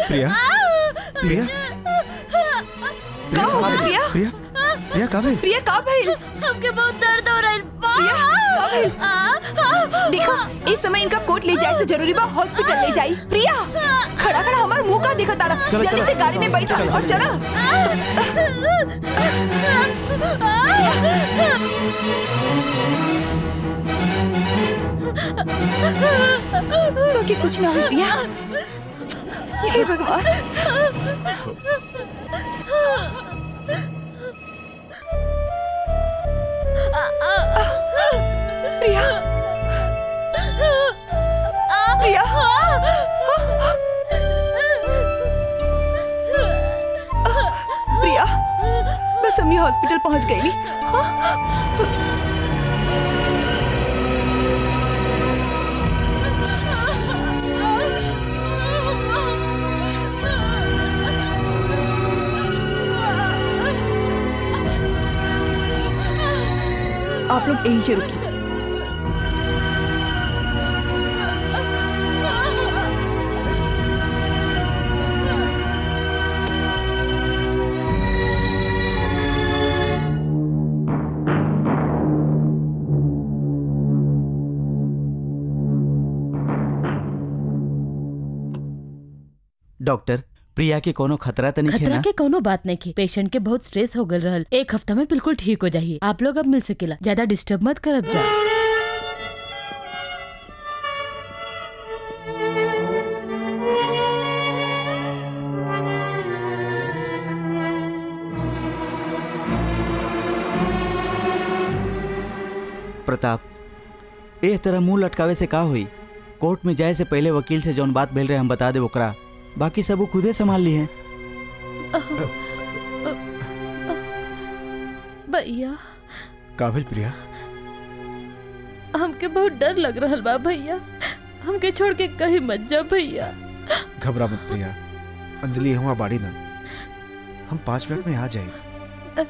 प्रिया प्रिया का हो गइल, प्रिया प्रिया प्रिया का भइल प्रिया का भइल हमके बहुत दर्द हो रहा है प्रिया का भइल देखा इस समय इनका कोट ले जाए से जरूरी बा हॉस्पिटल ले जाई प्रिया खड़ा खड़ा हमार मुंह का दिखा ताड़ा चलो, जल्दी चलो। से गाड़ी में बैठो चलो, और चलो। चला बाकी कुछ ना हो प्रिया हे भगवान प्रिया प्रिया प्रिया बस हम ये हॉस्पिटल पहुंच गई आप लोग यहीं से रुकिए डॉक्टर प्रिया के कोनो खतरा तो नहीं है खतरा ना के कोनो बात नहीं की पेशेंट के बहुत स्ट्रेस हो गल रहल एक हफ्ता में बिल्कुल ठीक हो जाइए आप लोग अब मिल सकेला ज्यादा डिस्टर्ब मत करब जा प्रताप ए तरह मुंह लटकावे से का हुई कोर्ट में जाए से पहले वकील से जौन बात भेल रहे हम बता दे ओकरा बाकी सब वो खुदे संभाल ली है भैया का भइल प्रिया हमके बहुत डर लग रहल बा भैया हमके छोड़ के कहीं मत जा भैया घबरा मत प्रिया अंजलि हुआ बाड़ी ना हम पाँच मिनट में आ जाए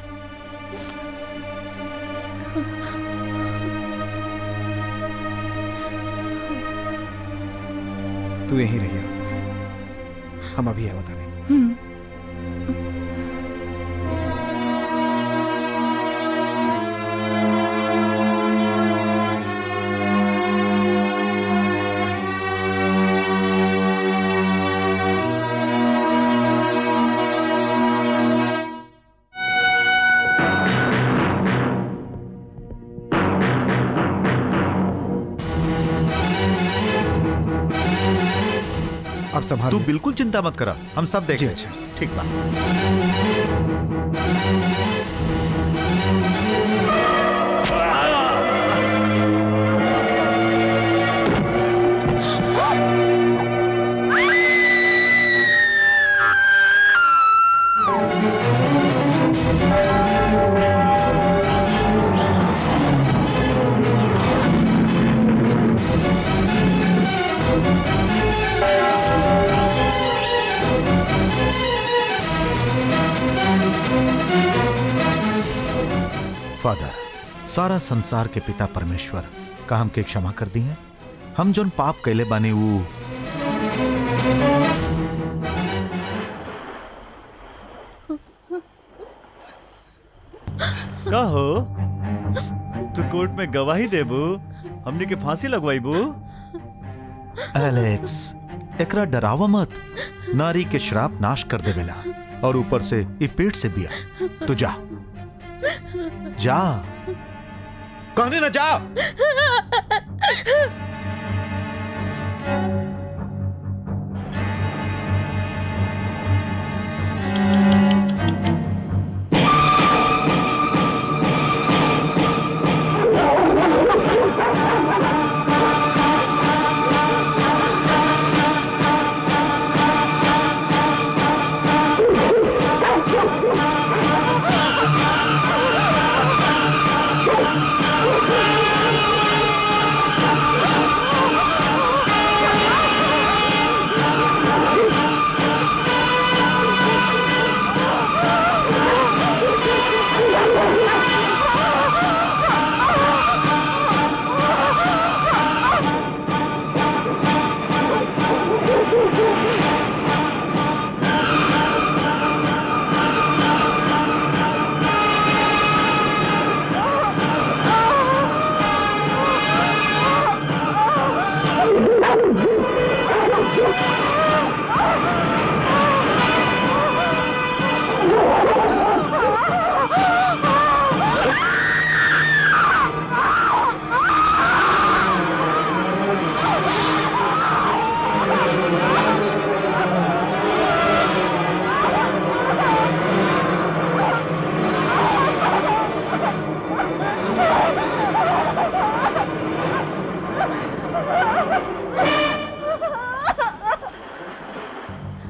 तू यहीं रहिया हम अभी है बताने अब संभाल तू बिल्कुल चिंता मत करा हम सब देख जी, लेंगे। अच्छा। ठीक बा फादर सारा संसार के पिता परमेश्वर का हमके क्षमा कर दी है हम जोन पाप कैले बानी ऊ का हो तू कोर्ट में गवाही देबू हमने के फांसी लगवाईबू एलेक्स एकरा डरावा मत नारी के श्राप नाश कर देवेला और ऊपर से ई पेट से बिया तू जा जा कहने ना जा Ah!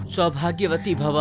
सौभाग्यवती भव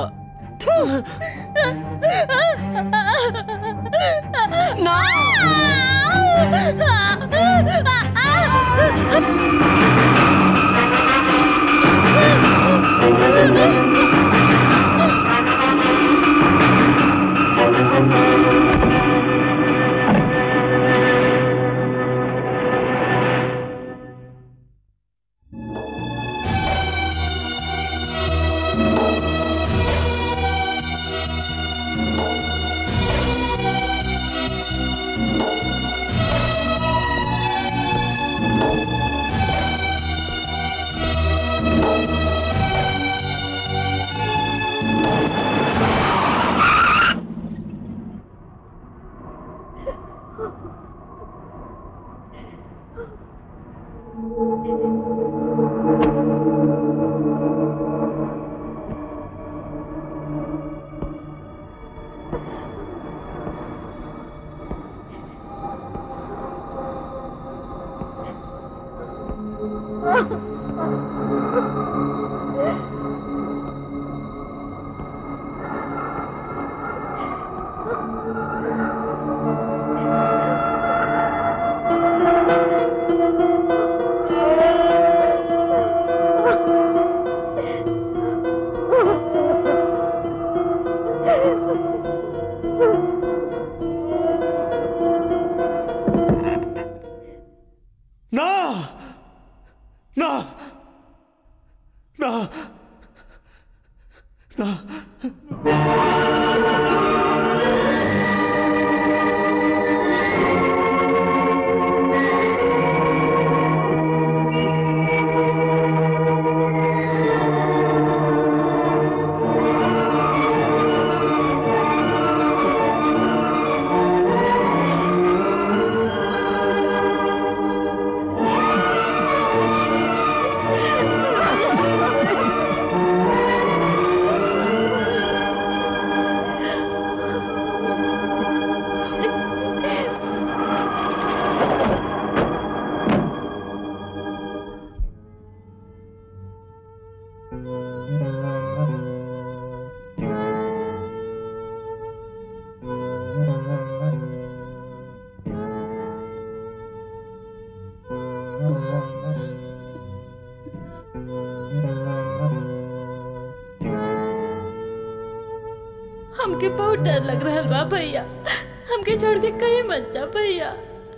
ना ना ना ना हमके बहुत डर लग रहा बा भैया हमके छोड़ के कहीं मत जा भैया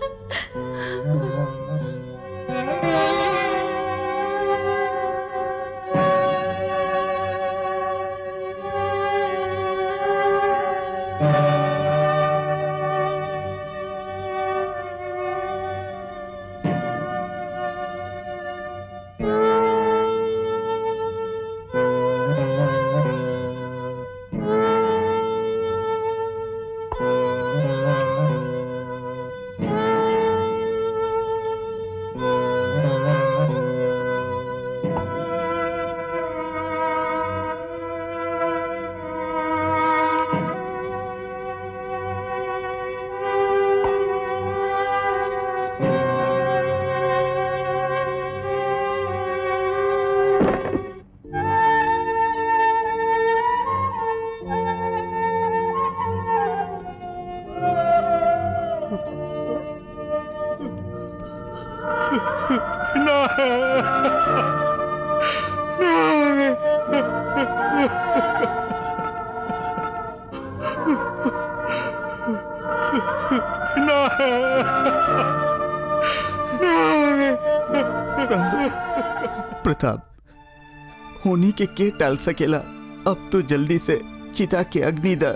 प्रताप होनी के के टाल सकेला अब तो जल्दी से चिता के अग्नि द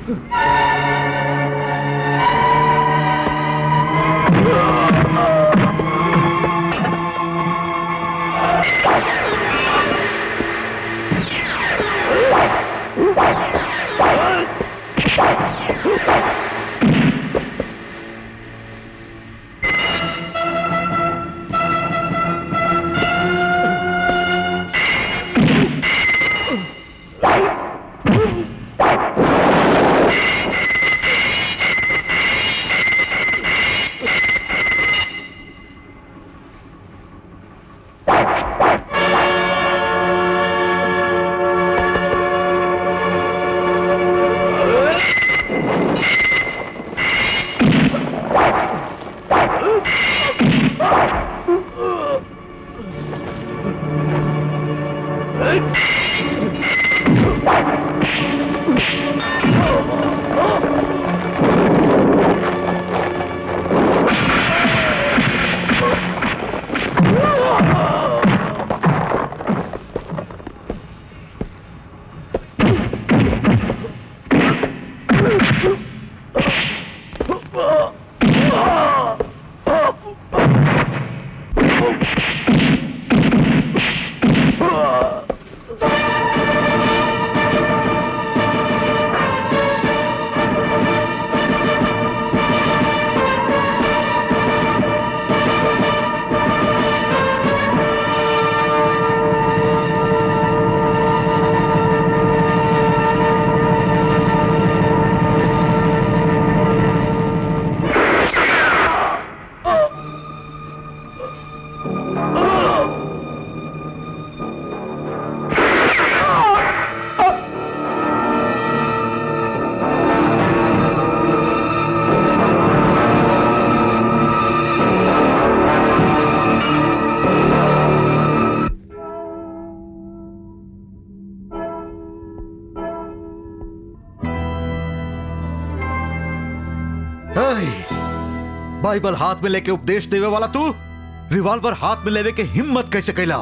ऐ, बाइबल हाथ में लेके उपदेश देवे वाला तू रिवॉल्वर हाथ में लेवे के हिम्मत कैसे कैला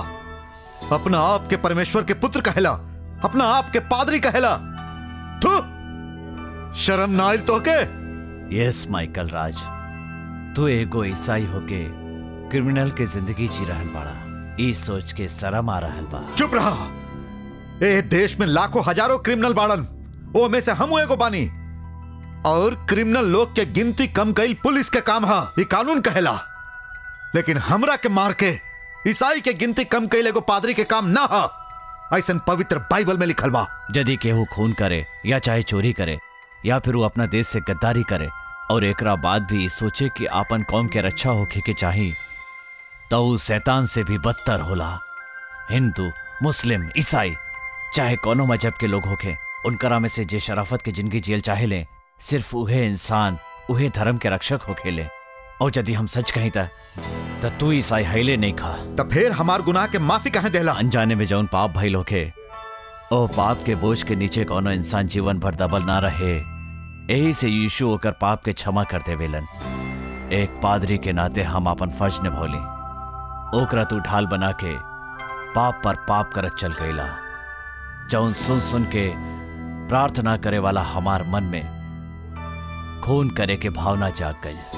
अपना आप के परमेश्वर के पुत्र कहला अपना आप के पादरी कहला तू शर्म ना आइल तो के यस माइकल राज तू एगो ईसाई होके क्रिमिनल के जिंदगी जी रहल बाड़ा ई सोच के शर्म आ रहल बा चुप रहा ए देश में लाखों हजारों क्रिमिनल बाड़न ओ में से हम एगो बानी और क्रिमिनल लोग के गिनती कम कईल पुलिस के काम हा ये कानून कहेला लेकिन हमरा के मार के ईसाई के गिनती कम कईल एगो पादरी के काम ना हा ऐसन पवित्र बाइबल में लिखल बा यदि केहू खून करे या चाहे चोरी करे या फिर वो अपना देश से गद्दारी करे और एकरा बाद भी ई सोचे कि आपन कौम के रक्षा होखे के चाही तो ऊ शैतान से भी बदतर होला हिंदू मुस्लिम ईसाई चाहे कोनो मजहब के लोग होखे उनकरा में से जे शराफत के जिंदगी जियल चाहे ले सिर्फ उहे इंसान उहे धर्म के रक्षक होखेले और यदि हम सच कहीं त त तू ईसाई हैले नहीं खा तो फिर हमार गुनाह के माफी कहे देला अनजाने में जौन पाप भइल होखे ओ पाप के बोझ के नीचे कोनो इंसान जीवन भर दबल ना रहे यही से यीशु होकर पाप के क्षमा कर देवेलन एक पादरी के नाते हम अपन फर्ज निभौली ओकरा तू ढाल बना के पाप पर पाप करत चल गईला जौन सुन सुन के प्रार्थना करे वाला हमार मन में खून करे के भावना जाग गई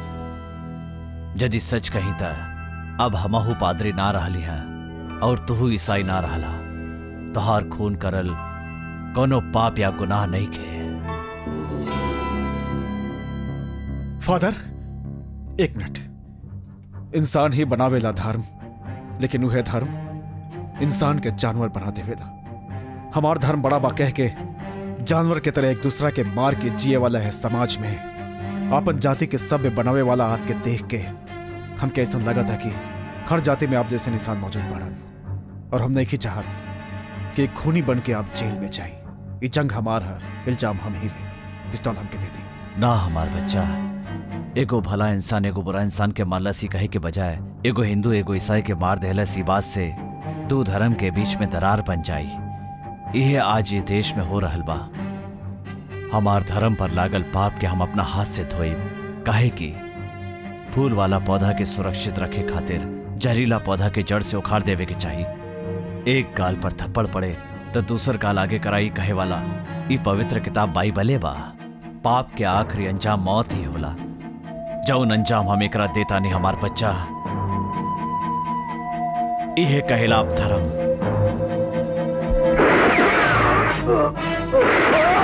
यदि सच कही त अब हमहू पादरी ना रहली हैं और तुहू ईसाई ना रहला तोहार खून करल कोनो पाप या गुनाह नहीं के फादर एक मिनट इंसान ही बनावेला धर्म लेकिन वह धर्म इंसान के जानवर बना देवेला हमार धर्म बड़ा बा कह के जानवर के तरह एक दूसरा के मार के जिए वाला है समाज में आपन जाति के सभ्य बनावे वाला आपके देख के हमके ऐसा लगा था कि हर जाति में आप जैसे इंसान मौजूद बढ़न और हम नहीं चाहत कि एक खूनी बन के आप जेल में जाए ये जंग हमार है इल्जाम हम ही ले पिस्तौल हमके दे दी ना हमार बच्चा एगो भला इंसान एगो बुरा इंसान के मारला सी कहे के बजाय एगो हिंदू एगो ईसाई के मार देहला सी बात से दो धर्म के बीच में दरार बन जाई यह आज ये देश में हो रहल बा हमार धर्म पर लागल पाप के हम अपना हाथ से धोइब काहे कि फूल वाला पौधा के सुरक्षित रखे खातिर जहरीला पौधा के जड़ से उखाड़ देवे के चाहिए एक गाल पर थप्पड़ पड़े तो दूसर काल आगे कराई कहे वाला ई पवित्र किताब बाइबले बा पाप के आखिरी अंजाम मौत ही होला जौन अंजाम हम एकरा देता नहीं हमार बच्चा इहे कहेला अब धर्म